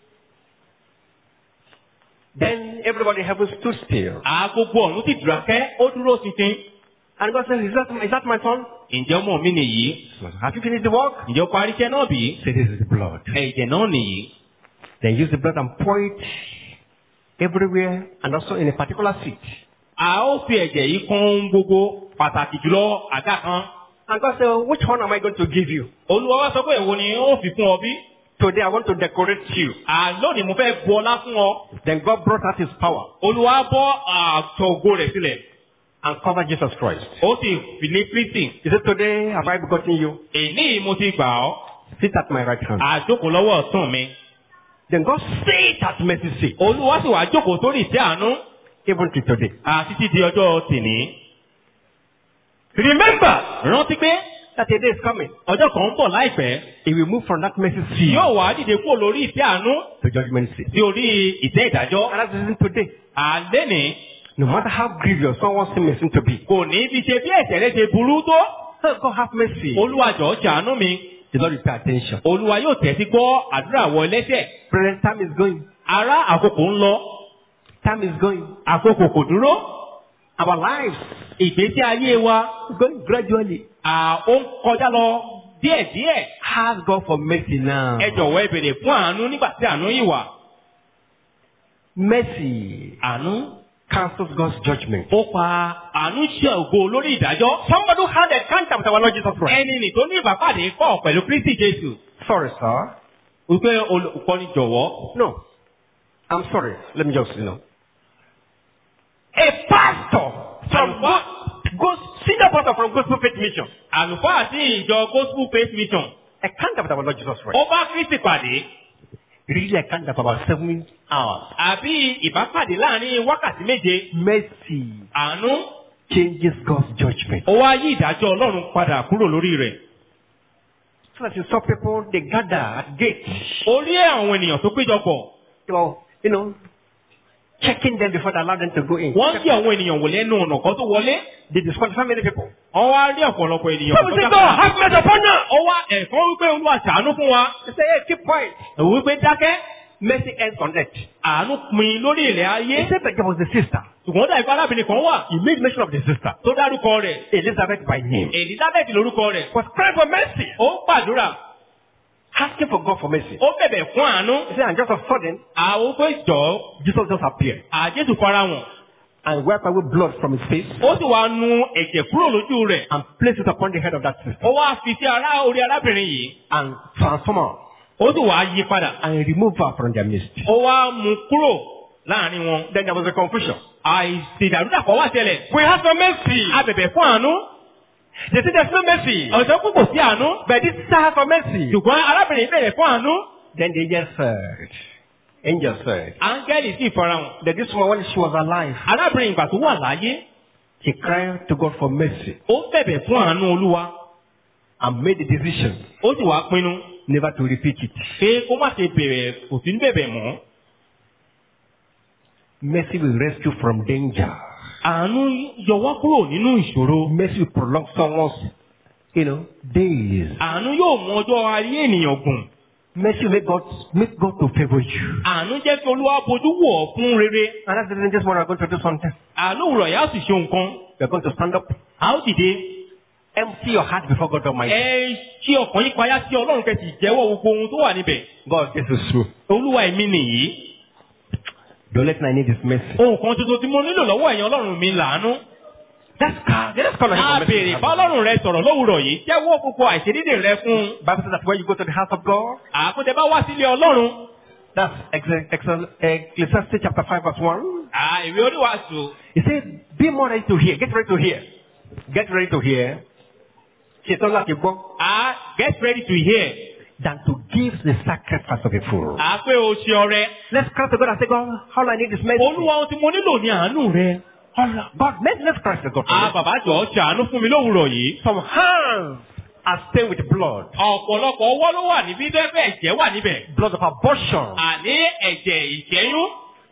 Then everybody in heaven stood still. à gbogbo ọ̀run sì dùrákẹ́ ó dúró ṣinṣin. And God said, Is that, is that my son? ǹjẹ́ ọmọ mi nìyí? Have you finished the work? ǹjẹ́ ó parí iṣẹ́ náà bí? Say, This is the blood. ẹ̀jẹ̀ náà nìyí. Then use the blood and pour it everywhere and also in a particular seat. a ó fi ẹ̀jẹ̀ yìí kún ohun gbogbo pàtàkì jùlọ àga kan. And God said, Which one am I going to give you? olúwa wá sọ pé èwo ni ó fi fún ọ bí? Today I want to decorate you. à lónìí mo fẹ́ bu ọlá fún ọ. Then God brought out his power olúwa bọ́ àtọ̀ ògo rẹ̀ sílẹ̀. and covered Jesus Christ. ó sì fi ní kristi. He said, Today have I begotten you. èní yìí mo ti gbà ọ́. Sit at my right hand. àjókòó lọ́wọ́ ọ̀tún mi. Then God sat at mercy seat. olúwa sì wá jókòó sórí ìtẹ́ àánú. Even till today. àti títí di ọjọ́ tìní. Remember rántí pé that a day is coming. ọjọ́ kan ń bọ̀ láìpẹ́. He will move from that mercy seat yóò wá dìde kúrò lórí ìtẹ́ àánú to judgment seat. sí orí ìtẹ́ ìdájọ́. And that's the reason today. àlẹ́ ní No matter how grievous someone's sin may seem to be. kò ní fi ṣe bí ẹ̀ṣẹ̀ rẹ ṣe burú tó. Oh, God have mercy. olúwa jọ̀ọ́ ṣàánú mi. The Lord will pay attention. olúwa yóò tẹ́tí gbọ́ àdúrà wọ ẹlẹ́ṣẹ̀. Brethren, time is going. ará àkókò ń lọ Time is going. àkókò kò dúró. Our lives ìgbésí ayé wa is going gradually. à ó ń kọjá lọ díẹ̀díẹ̀ Ask God for mercy now. ẹ jọ̀wọ́ ẹ bèrè fún àánú nígbà tí àánú yìí wà. Mercy àánú cancels God's judgment. ó pa àánú ṣe ògo lórí ìdájọ́. Somebody who had a encounter with our Lord Jesus Christ. ẹni nì tó ní ìbápàdé pọ̀ pẹ̀lú Kristi Jésù. Sorry, sir. wípé olùkọ́ni jọ̀wọ́. No. I'm sorry. Let me just, you know. A pastor from What? Go- senior pastor from Gospel Faith Mission. àlùfáà sí ìjọ Gospel Faith Mission. Encounter with our Lord Jesus Christ. ó bá Kristi pàdé. Really encounter for about seven hours. àbí ìbápàdé láàrin wákàtí méje. Mercy àánú changes God's judgment. ó wá yí ìdájọ́ Ọlọ́run padà kúrò lórí rẹ̀. So that you saw people, they gather at gates. ó rí àwọn ènìyàn tó péjọpọ̀. You know, you know, checking them before they allow them to go in. wọ́n ń yí àwọn ènìyàn wò lẹ́nu ọ̀nà kan tó wọlé. They disqualify many people. wọ́n wá rí ọ̀pọ̀lọpọ̀ ènìyàn So we say, God, have mercy upon us. ó wá ẹ̀kọ́ wípé olúwa ṣàánú fún wa. They say, hey, keep quiet. òun wípé dákẹ́. Mercy ends on earth. àánú pin lórí ilẹ̀ ayé. He said that there was a sister. ṣùgbọ́n dà ìfẹ́ arábìnrin kan wà. He made mention of the sister. tó dárúkọ rẹ̀. Elizabeth by name. Elizabeth lórúkọ rẹ̀. Was crying for mercy. ó gbàdúrà. Asking for God for mercy. ó bẹ̀bẹ̀ fún àánú. He said, and just of sudden, àwọn pé jọ Jesus just appeared àjẹsù fara wọn. and wiped away blood from his face ó sì wá nu ẹ̀jẹ̀ kúrò lójú rẹ̀. and placed it upon the head of that sister ó wá fi sí ara orí arábìnrin yìí. and transformed her ó sì wá yí padà. and removed her from their midst. ó wá mú kúrò láàrin wọn. Then there was a confusion. àìsí ìdàrúdàpọ̀ wá ṣẹlẹ̀. We have some mercy. a bẹ̀bẹ̀ fún àánú. They say there's no mercy. ọ̀sẹ̀ kúkò sí àánú. But this sister has some mercy. ṣùgbọ́n arábìnrin bẹ̀rẹ̀ fún àánú. Then the angel said, angel said, áńgẹ́lì sì farahàn. that this woman when she was alive, arábìnrin ìgbà tó wà láyé. she cried to God for mercy ó bẹ̀bẹ̀ fún àánú olúwa. and made the decision ó sì wá pinnu never to repeat it. pé kó má ṣe bẹ̀rẹ̀ kò sí ní bẹ̀bẹ̀ mọ́. Mercy will rescue from danger. àánú yọ wá kúrò nínú ìṣòro. Mercy will prolong someone's, you know, days. àánú yóò mú ọjọ́ ayé ènìyàn gùn. Mercy will make God, make God to favor you. àánú jẹ́ kí olúwa bojú wò ọ́ fún rere. And that's the reason this morning we're going to do something. àánú òwúrọ̀ yà á sì ṣe nǹkan. We're going to stand up, a ó dìde. empty your heart before God Almighty. ẹ ṣí ọkàn yín payá sí ọlọ́run kẹ́sì jẹ́wọ́ gbogbo ohun tó wà níbẹ̀. God, this is true. olúwa èmi nìyí. Don't let my need is mercy. ohun kan tuntun tí mo nílò lọ́wọ́ ẹ̀yin ọlọ́run mi làánú. Let's call, let's call on him a for mercy. béèrè bá ọlọ́run rẹ sọ̀rọ̀ lówùrọ̀ yìí jẹ́wọ́ gbogbo àìṣedédé rẹ fún un. Bible says that when you go to the house of God, àkótẹ bá wá sílé ọlọ́run. that's Ex- Ex- Ecclesiastes chapter 5 verse 1. à ìwé oníwàásù. He said, be more ready to hear. Get ready to hear. Get ready to hear. Ṣetán láti gbọ́. à get ready to hear. Than to give the sacrifice of a fool. à pé o ṣe ọrẹ. Let's cry to God and say, God, all I need is mercy. olúwa ohun tí mo nílò ní àánú rẹ. Allah, God, mercy, let's cry to God. for à mercy. bàbá jọ ṣàánú fún mi lówùrọ̀ yìí. Some hands are stained with blood. ọ̀pọ̀lọpọ̀ ọwọ́ ló wà níbí bẹ́ẹ̀ ẹ̀jẹ̀ wà níbẹ̀. Blood of abortion. àní ẹ̀jẹ̀ ìṣẹ́yún.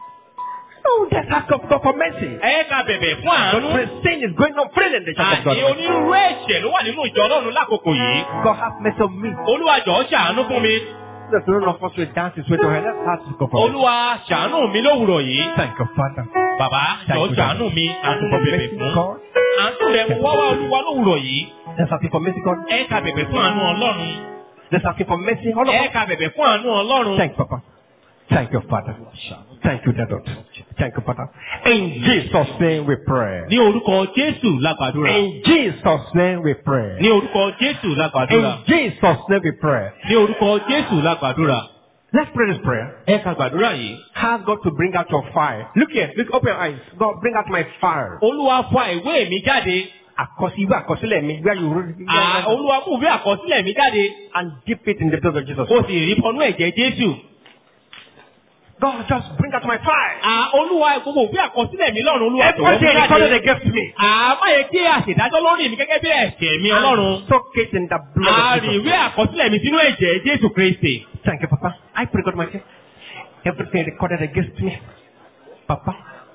Oh, let's ask God God for mercy. ẹ ká bẹ̀bẹ̀ fún àánú. God, sin is going on freely in the church of àní God. onírúurú ẹ̀ṣẹ̀ ló wà nínú ìjọ ọlọ́run lákòókò yìí. God have mercy on me. olúwa jọ ṣàánú fún mi. There's none of us will dance his way to hell. Let's ask God for mercy. olúwa ṣàánú mi lówùrọ̀ yìí. Thank you, Father. bàbá jọ Thank you, ṣàánú mi àánú mo bẹ̀bẹ̀ mercy, fún. God. àánú rẹ̀ mo wá wá olúwa lówùrọ̀ yìí. Let's ask him for mercy, God. ẹ ká bẹ̀bẹ̀ fún àánú ọlọ́run. Let's ask him for mercy. All of ẹ us. ká bẹ̀bẹ̀ fún àánú ọlọ́run. Thank you, Papa. Thank you, Father. Thank you, Daddy. Thank you, Father. In Jesus' name we pray. ní orúkọ jésù lágbàdúrà. In Jesus' name we pray. ní orúkọ jésù lágbàdúrà. In Jesus' name we pray. ní orúkọ jésù lágbàdúrà. Let's pray this prayer. ẹ ká gbàdúrà yìí. Ask God to bring out your fire. Look here. Look, open your eyes. God, bring out my fire. olúwa fa ìwé mi jáde. Àkọsí ìwé àkọsílẹ̀ mi. Where you À, olúwa mú ìwé àkọsílẹ̀ mi jáde. and dip it in the blood of Jesus. ó sì rí bọnú ẹ̀jẹ̀ jésù. God, just bring out my fire. À, olúwa gbogbo ìwé àkọsílẹ̀ mi lọ́run olúwa jọ̀wọ́ Everything mú recorded jáde. against me. À, má yẹ kí àṣèdájọ́ lórí mi gẹ́gẹ́ bí ẹ̀ṣẹ̀ mi ọlọ́run. And soak it in the blood À, of rí Jesus. ìwé àkọsílẹ̀ mi sínú ẹ̀jẹ̀ jésù kristi. Thank you, Papa. I pray, God, my dear. Everything recorded against me, Papa,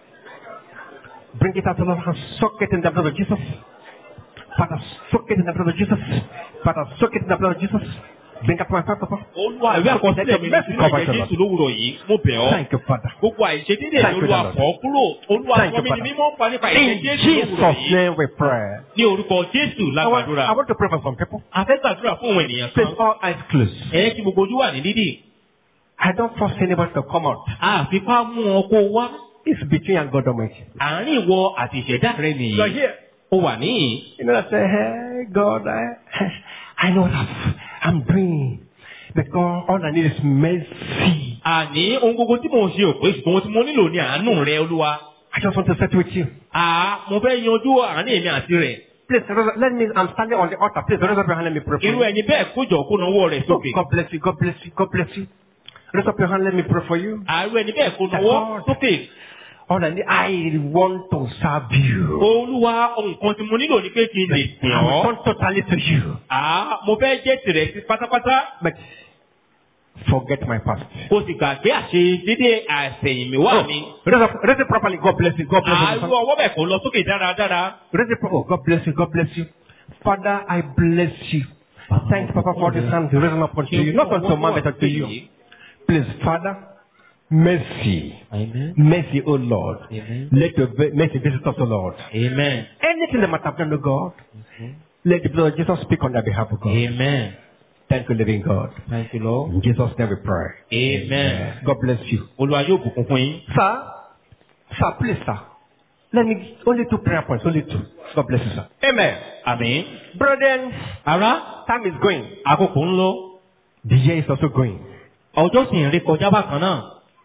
bring it out, Lord, and soak it in the blood of Jesus. Father, soak it in the blood of Jesus. Father, soak it in the blood of Jesus. Bring up my heart, Papa. olúwa ìwé àkọsílẹ̀ mi Mercy nínú cover ẹ̀jẹ̀ your jésù lówùrọ̀ yìí mo bẹ̀ ọ́ Thank you, Father. gbogbo àìṣedédé Thank ni you, olúwa Lord. fọ́ kúrò olúwa Thank sọ you, mí ní Father. mímọ́ pa nípa ẹ̀jẹ̀ In jésù lówùrọ̀ Jesus' yìí name we pray. ní orúkọ jésù I want, lágbàdúrà I want to pray for some people. a fẹ́ gbàdúrà fún òun ènìyàn kan Please, all eyes closed. ẹ̀yẹ́ kí gbogbo ojú wà ní dídì I don't force anybody to come out. àfikún mú ọ kó wá It's between you and God Almighty. àárín ìwọ àti ìṣẹ̀dá rẹ nìyí You're here. ó wà níyìn You know, I say, hey, God, I, I know what I'm doing. Because all I need is mercy. àní ohun gbogbo tí mò ń ṣe òpè ṣùgbọ́n ohun tí mo nílò ní àánú rẹ olúwa I just want to settle with you. àá mo fẹ́ yanjú àárín èmi àti rẹ̀ Please, raise- let me, I'm standing on the altar. Please, raise up your hand, let me pray for irú you. ẹni bẹ́ẹ̀ kójọ kó nawọ́ rẹ̀ Oh, sókè God bless you, God bless you, God bless you. Raise up your hand, let me pray for you. àárú ẹni bẹ́ẹ̀ kó nawọ́ sókè All I need, I want to serve you. olúwa ohun kan tí mo nílò ni pé kí n lè sìn I will ọ́ turn totally to you. àá mo fẹ́ jẹ́ tirẹ̀ sí pátápátá But forget my past. kó sì gbàgbé àṣe dédé àṣẹ̀yìnmíwá mi Raise up, raise it properly. God bless you. God bless you. àárú ọwọ́ bẹ̀ kó lọ sókè dáradára Raise it properly. Oh, God bless you. God bless you. Father, I bless you. Thank you, Papa, for this hand raising up unto you. Not unto man, but unto you. Please, Father, mercy. Amen. Mercy, O Lord. Amen. Let your ve- mercy visit us, O Lord. Amen. Anything that might have done to God, let the blood of Jesus speak on their behalf of God. Amen. Thank you, living God. Thank you, Lord. In Jesus' name we pray. Amen. God bless you. Olúwa yóò bùkún fún yín. Sir, sir, please, sir. Let me, only two prayer points, only two. God bless you, sir. Amen. Àmín. Brethren, Ará, time is going. àkókò ń lọ. The year is also going. Ọjọ́ sì ń rí kọjá bákan náà.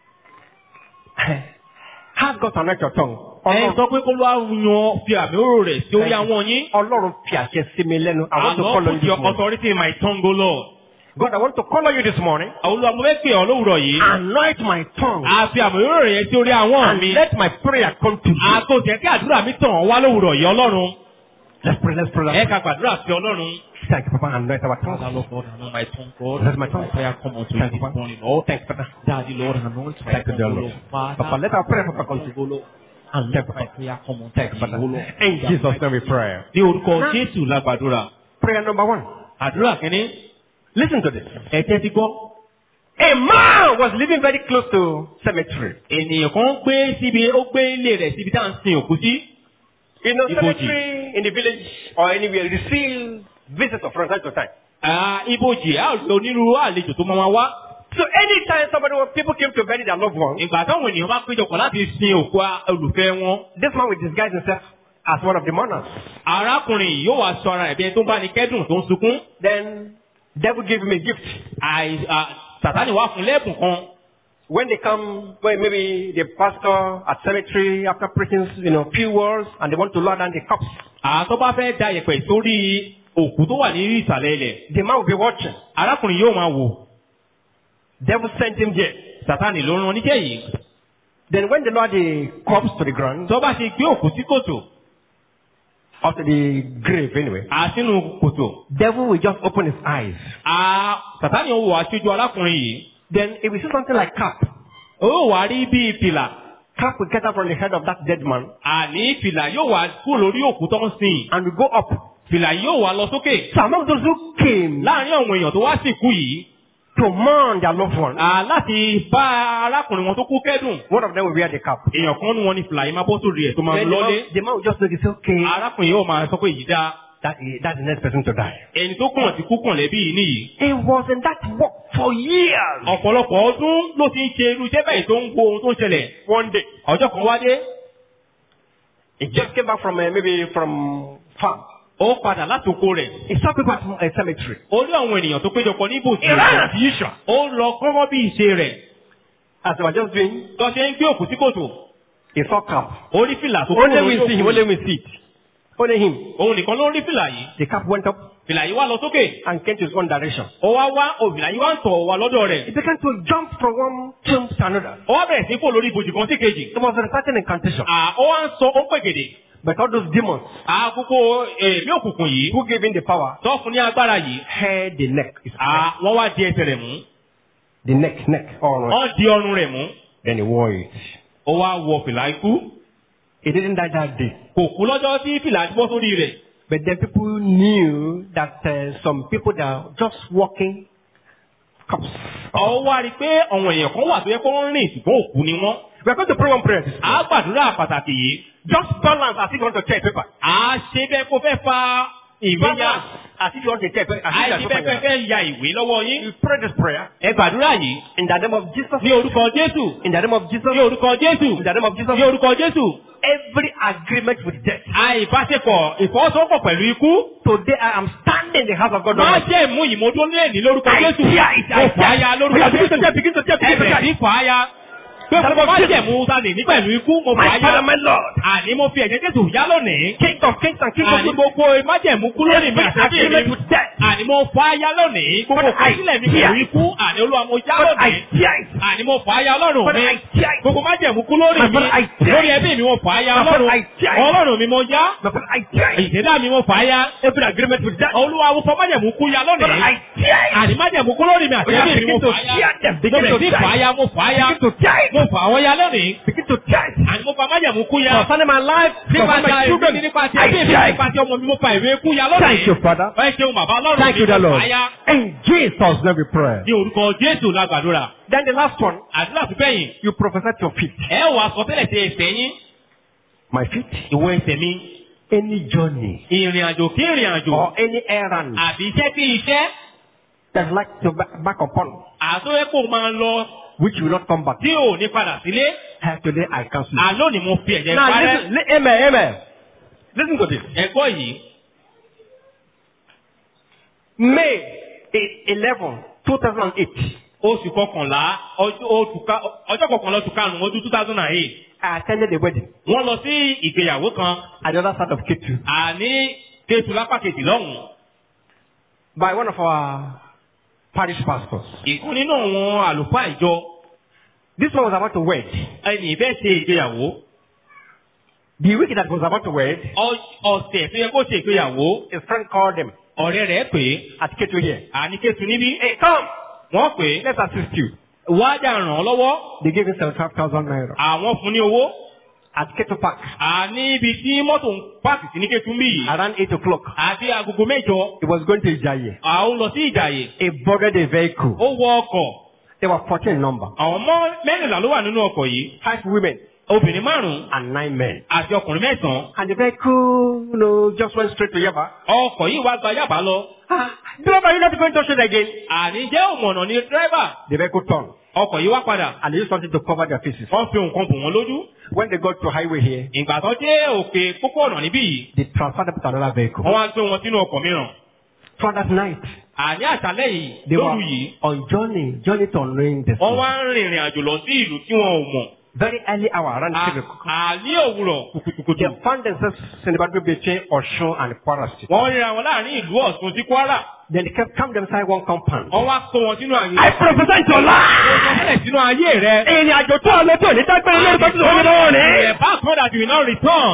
Has God anointed your tongue? Ẹ sọ pé kó ló yan fi àmì òrò rẹ̀ sí orí àwọn yín. Ọlọ́run fi àṣẹ sí mi lẹ́nu. I want to Àlọ́ call on put you your this morning. authority in my tongue, O Lord. God, I want to call on you this morning. Olúwa mo fẹ́ pè ọ́ lówùrọ̀ yìí. Anoint my tongue. A fi àmì òrò rẹ̀ sí orí àwọn mi. And let my prayer come to you. Àtòjẹ́ kí àdúrà mi tàn ọ́ wá lówùrọ̀ yìí Ọlọ́run. Let's pray, let's pray. Ẹ Let's ká gbàdúrà sí Ọlọ́run. pray. Thank you, Papa. Anoint our tongue. Father, Lord, God, anoint my tongue, God. That's my tongue. prayer come unto you Thank this you, Papa. morning, Lord. Thank you, Papa. Daddy, Lord, anoint my Thank you, tongue, dear O Lord. Lord. Father, Papa, let our prayer, Papa, come Thank to you, Lord. And Thank let you, my prayer come unto Thank you, you, Father. O Lord. In Jesus' name we pray. Ní orúkọ Jésù la gbàdúrà. Prayer number one. Àdúrà kìíní. Listen to this. Ẹ tẹ́tí gbọ́. A man was living very close to cemetery. Ènìyàn kan gbé síbi, ó gbé ilé rẹ̀ síbi tá à ń sin òkú sí. You know, Iboji. cemetery in the village or anywhere receive visitors from time to time. Ah, Ibojì, a ò rí onírúurú àlejò tó máa ma wá. So anytime somebody, people came to bury their loved one, Ìgbà táwọn ènìyàn bá péjọpọ̀ láti sin òkú a- olùfẹ́ wọn. this man will disguise himself as one of the mourners. Arákùnrin yìí yóò wá sọ ara rẹ̀ bí ẹni tó ń bá ní kẹ́dùn tó ń sunkún. Then devil give him a gift. Àì- à, Sàtánì wá fún lẹ́bùn kan. When they come, well, maybe the pastor at cemetery after preaching, you know, few words, and they want to lower down the cups, Àtọ́ bá fẹ́ da yẹ̀pẹ̀ sórí òkú tó wà ní ìsàlẹ̀ ilẹ̀. the man will be watching. Arákùnrin yóò máa wò. Devil sent him there. Sàtánì ló rán oníṣẹ́ yìí. Then when they lower the corpse to the ground, Tó bá ṣe gbé òkú sí kòtò, or to the grave anyway, àsínú kòtò. devil will just open his eyes. À Sàtánì ó wò aṣojú arákùnrin yìí. Then if we see something like cap, Ó wà rí bí fìlà. cap will get out from the head of that dead man Àní fìlà yóò wá kúrò lórí òkú tó ń sìn. and will go up. Fìlà yóò wá lọ sókè. So among those who came Láàárín àwọn èèyàn tó wá sìnkú yìí, to mourn their loved one, à láti bá arákùnrin wọn tó kú kẹ́dùn. one of them will wear the cap. Èèyàn kan nu wọn ni fìlà yìí máa bọ́ sórí ẹ̀ tó máa Then the lọ́lé. man, the man will just notice, okay, Arákùnrin yóò máa sọ pé èyí dáa. that, that's the next person to die. Ẹni tó kàn ti kú kàn lẹ́bí yìí nìyí. He was in that work for years. ọ̀pọ̀lọpọ̀ ọdún ló ti ń ṣe irú iṣẹ́ bẹ́ẹ̀ tó ń wo ohun tó ń ṣẹlẹ̀. One day, ọjọ́ kan wá dé he just came back from uh, maybe from farm. ó padà láti oko rẹ̀. He saw people at a cemetery. ó rí àwọn ènìyàn tó péjọpọ̀ ní ibòjì He ran as usual. ó lọ kọ́kọ́ bí ìṣe rẹ̀. As they were just doing, tó ṣe ń gbé òkú sí kòtò. he saw cap. ó rí fìlà tó kúrò Only lórí we see him, òkú. only we see it. Only him. òun nìkan ló rí fìlà yìí. The cap went up fìlà yìí wá lọ sókè. and came to his own direction. ó wá wá òfìlà yìí wá ń tọ̀ wá lọ́dọ̀ He rẹ̀. began to jump from one tomb to another. ó wá bẹ̀rẹ̀ sí kó lórí ibòjì kan sí kejì. It was reciting incantation. à ó wá ń sọ ó ń pègèdè. But all those demons àkókò èmi òkùnkùn yìí. who gave him the power tó fún ní agbára yìí. held the neck. His neck. à wọ́n wá di ẹsẹ̀ rẹ̀ mú. The neck, neck, all right. wọ́n di ọrùn rẹ̀ mú. Then he wore it. ó wá wọ fìlà ikú. He didn't die that day. kò kú lọ́jọ́ tí fìlà ti bọ́ sórí rẹ̀. But then people knew that uh, some people that are just walking corpse. Ó wá rí i pé àwọn èèyàn kan wà tó yẹ kó ń rìn ṣùgbọ́n òkú ni wọ́n. We are going to pray one prayer. this À á gbàdúrà pàtàkì yìí. Just balance as if you want to tear paper. À á ṣe bẹ́ẹ̀ kó fẹ́ fa ìwé ya. Balance as if you want to tear paper. As if you Àìsí are bẹ́ẹ̀ fẹ́ fẹ́ ya ìwé lọ́wọ́ yín. You pray this prayer Ẹ gbàdúrà yìí. in the name of Jesus. Ní orúkọ Jésù. In the name of Jesus. Ní orúkọ Jésù. In the name of Jesus. Ní orúkọ Jésù. Every agreement with death. Àìbáṣepọ̀ ìfọwọ́sowọ́pọ̀ pẹ̀lú ikú. Today I am standing in the house of God. Má Almighty. jẹ́ mú ìmọ̀dún lẹ́ẹ̀ni lórúkọ I Jésù. tear it. I Mo fà á ya tear it. lórúkọ We are beginning to Jésù. tear, begin to tear, begin to Ẹbẹ̀ tear. sí fà á ya. Pé mo má jẹ́ mú sani ní pẹ̀lú ikú. Mo fà á My Father, ya. my Lord. Àní mo fi ẹ̀jẹ̀ Jésù yá lónìí. King of kings and King of Àní kings. gbogbo májẹ̀mú kú lónìí mi Every àti agreement mi. with death. Àní mo fà á ya lónìí. Gbogbo Father, I kọsílẹ̀ mi tear pẹ̀lú it. ikú. Àní olúwa mo já Father, I lónìí. tear it. Àní mo fà á ya ọlọ́run Father, mi. I tear it. Gbogbo májẹ̀mú kú lórí My mi. Father, I tear Lórí it. ẹbí mi mo fà á ya My Father, ọlọ́run. I tear it. Ọlọ́run mi mo já. My Father, I tear it. Ìṣẹ̀dá mi mo fà á ya. Every agreement with death. Olúwa mo fọ májẹ̀mú kú ya Father, lónìí. I tear it. Àní májẹ̀mú kú lórí mi àti We are ẹbí mi mo beginning to fà á ya. tear them. Mo Begin bẹ̀rẹ̀ to sí tear fà á it. ya mo fà á ya. Begin to tear it. Mo fà àwọn ya lónìí. Begin to tear it. Àní mo fa májẹ̀mú kú ya. Concerning my life, Nípa concerning ti my àìrí children, mi nípa ti I ẹbí mi tear it. nípa ti ọmọ mi mo fa ìwé kú ya lónìí. Thank you, Father. Ẹ ṣeun bàbá ọlọ́run Thank mi you, the mo Lord. fà á ya. In Jesus' name we pray. Ní orúkọ Jésù la gbàdúrà. Then the last one, Àdúrà tó bẹ̀yìn. you prophesy to your feet. Ẹ wà sọ tẹ́lẹ̀ sí ẹsẹ̀ yín. My feet. Ìwọ ẹsẹ̀ mi. Any journey Ìrìn àjò kí ìrìn àjò. or any errand Àbí iṣẹ́ kí iṣẹ́. that like to back, back upon, Àtúwẹ́ kò máa lọ which will not come back. tí ò ní padà sílé. Uh, Today I cancel. it. Àlọ́ ni mo fi ẹ̀jẹ̀ Now parẹ́. listen, li- amen, amen. Listen to this. Ẹ̀gbọ́ yìí. May e- 11, 2008, Oṣù kọkànlá ọjọ́ oṣù ká- ọjọ́ kọkànlá oṣù karùn-ún ọdún two thousand and eight. I attended a wedding Wọ́n lọ sí ìgbéyàwó kan. at the other side of Ketu Àní Kétu lápá kejì lọ́hùn-ún. by one of our parish pastors. Ìkún nínú àwọn àlùfáà ìjọ. This one was about to wed. Ẹnì fẹ́ ṣe ìgbéyàwó. The week that was about to wed, Ọ- Ọ̀sẹ̀ tó yẹ kó ṣe ìgbéyàwó. his friend called him Ọ̀rẹ́ rẹ̀ pè é. at Ketu here. Àní Kétu níbí. Hey, come, Wọ́n pè é. let's assist you. Wájà ràn án lọ́wọ́. They gave him 75,000 naira Àwọn fún ní owó. at Ketu Park Àní ibi tí mọ́tò ń pààkì sí ní Kétu ń bì yìí. around 8 o'clock. Àti agogo mẹ́jọ. He was going to Ijaye. Àwọn lọ sí Ìjàyè. He boarded a vehicle. Ó wọ ọkọ̀. There were 14 in number. Àwọn ọmọ mẹ́rìnlá ló wà nínú ọkọ̀ yìí. Five women Obìnrin márùn-ún and nine men. àti ọkùnrin mẹ́sàn-án. And the vehicle, you know, just went straight to Yaba. Ọkọ̀ yìí wá gba Yàbá lọ. Ah, driver, you're not going to it again. Àní jẹ́ òmọ̀nà ni dírẹ́bà. The vehicle turned Ọkọ̀ yìí wá padà. and they used something to cover their faces. Wọ́n fi nǹkan bò wọ́n lójú. When they got to highway here, Ìgbà tó dé òkè pópó ọ̀nà níbí yìí. they transferred them to another vehicle. Wọ́n wá gbé wọn sínú ọkọ̀ mìíràn. For that night, Àní àṣálẹ́ yìí they were lóru yìí. on journey, journey to unknowing Wọ́n destiny. wá ń rìnrìn àjò lọ sí ìlú tí wọn ò mọ̀. Very early hour, around À- 3 o'clock. Àní òwúrọ̀ kùkùkùkù. They found themselves in the battle between Oshun and Kwara State. Wọ́n ríra wọn láàrin ìlú Ọ̀ṣun sí Kwara. Then they kept come inside one compound. Wọ́n wá kó wọn sínú àyè. I prophesy to Wọ́n life. sílẹ̀ sínú ayé rẹ̀. Ìrìn àjò tó ọ lọ́tọ̀ ní dágbére lórúkọ tí wọ́n lọ́wọ́ The ní. back one that you will not return.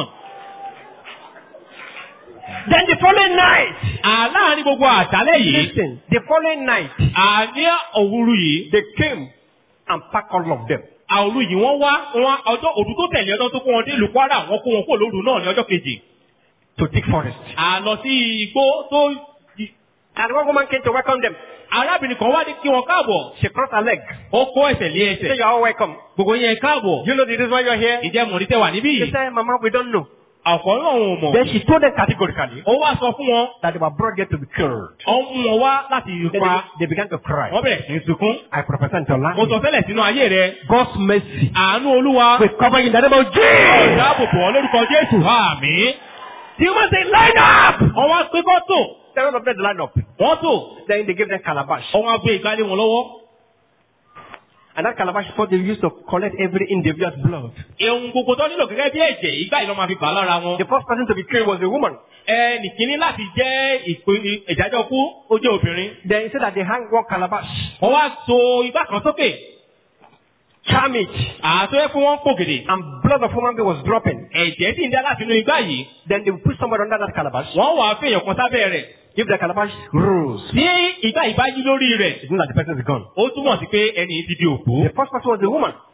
Then the following night. Àláàrin gbogbo àṣálẹ́ yìí. Listen, the following night, Àní òwúrú yìí. they came and packed all of them. Àwòrú yìí wọ́n wá wọn ọjọ́ òdu tó tẹ̀lé ọjọ́ tó kó wọn dé ìlú Kwara wọ́n kó wọn kó lóru náà ní ọjọ́ kejì. to thick forest. Àlọ́ sí igbó tó And one woman came to welcome them. arábìnrin kan wá dé kí wọn káàbọ̀. She crossed her leg. Ó kó ẹsẹ̀ lé She said, ẹsẹ̀. you're all welcome. Gbogbo yẹn káàbọ̀. You know the reason why you're here? Ìjẹ́ mọ̀rí tẹ wà níbí She yìí. said, Mama, we don't know. Ọ̀pọ̀ náà wọn ò mọ̀. Then she told them categorically Ó wá sọ fún wọn. that they were brought there to be killed. Ó mú wọn wá láti Then pa. they, they began to cry. Wọ́n bẹ̀rẹ̀ sí í sunkún. I prophesy to Mo sọ life. tẹ́lẹ̀ sínú ayé rẹ̀. God's mercy Àánú Olúwa. will cover you in the name of Jesus. Dáàbòbò ọ lórúkọ Jésù. Àmín. You must say, line up! Wọ́n wá pé kọ́ tò. Seven of them line up. Wọ́n tò. Then they gave them calabash. Wọ́n wá gbé ìgbálẹ̀ wọn lọ́wọ́. And that calabash is what they used to collect every individual's blood. Ehun gbogbo tó nílò gẹ́gẹ́ bí ẹ̀jẹ̀ ìgbà yìí ló máa fi gbà lára wọn. The first person to be killed was a woman. Ẹnì kìíní láti jẹ́ ìpè- ìdájọ́ kú ó jẹ́ obìnrin. Then he said that they hang one calabash, Wọ́n wá so igbá kan sókè. charm it, Àtọ́ ẹ fún wọn pògèdè. and blood of woman being was dropping. Ẹ̀jẹ̀ sì ń dá láti inú igbá yìí. Then they would put somebody under that calabash. Wọ́n wàá fèèyàn kan sábẹ́ rẹ̀. If the calabash rose, Tí igbá yìí bá yí lórí rẹ̀, it means that the person is gone. ó túmọ̀ sí pé ẹni yìí ti di òkú. The first person was a woman.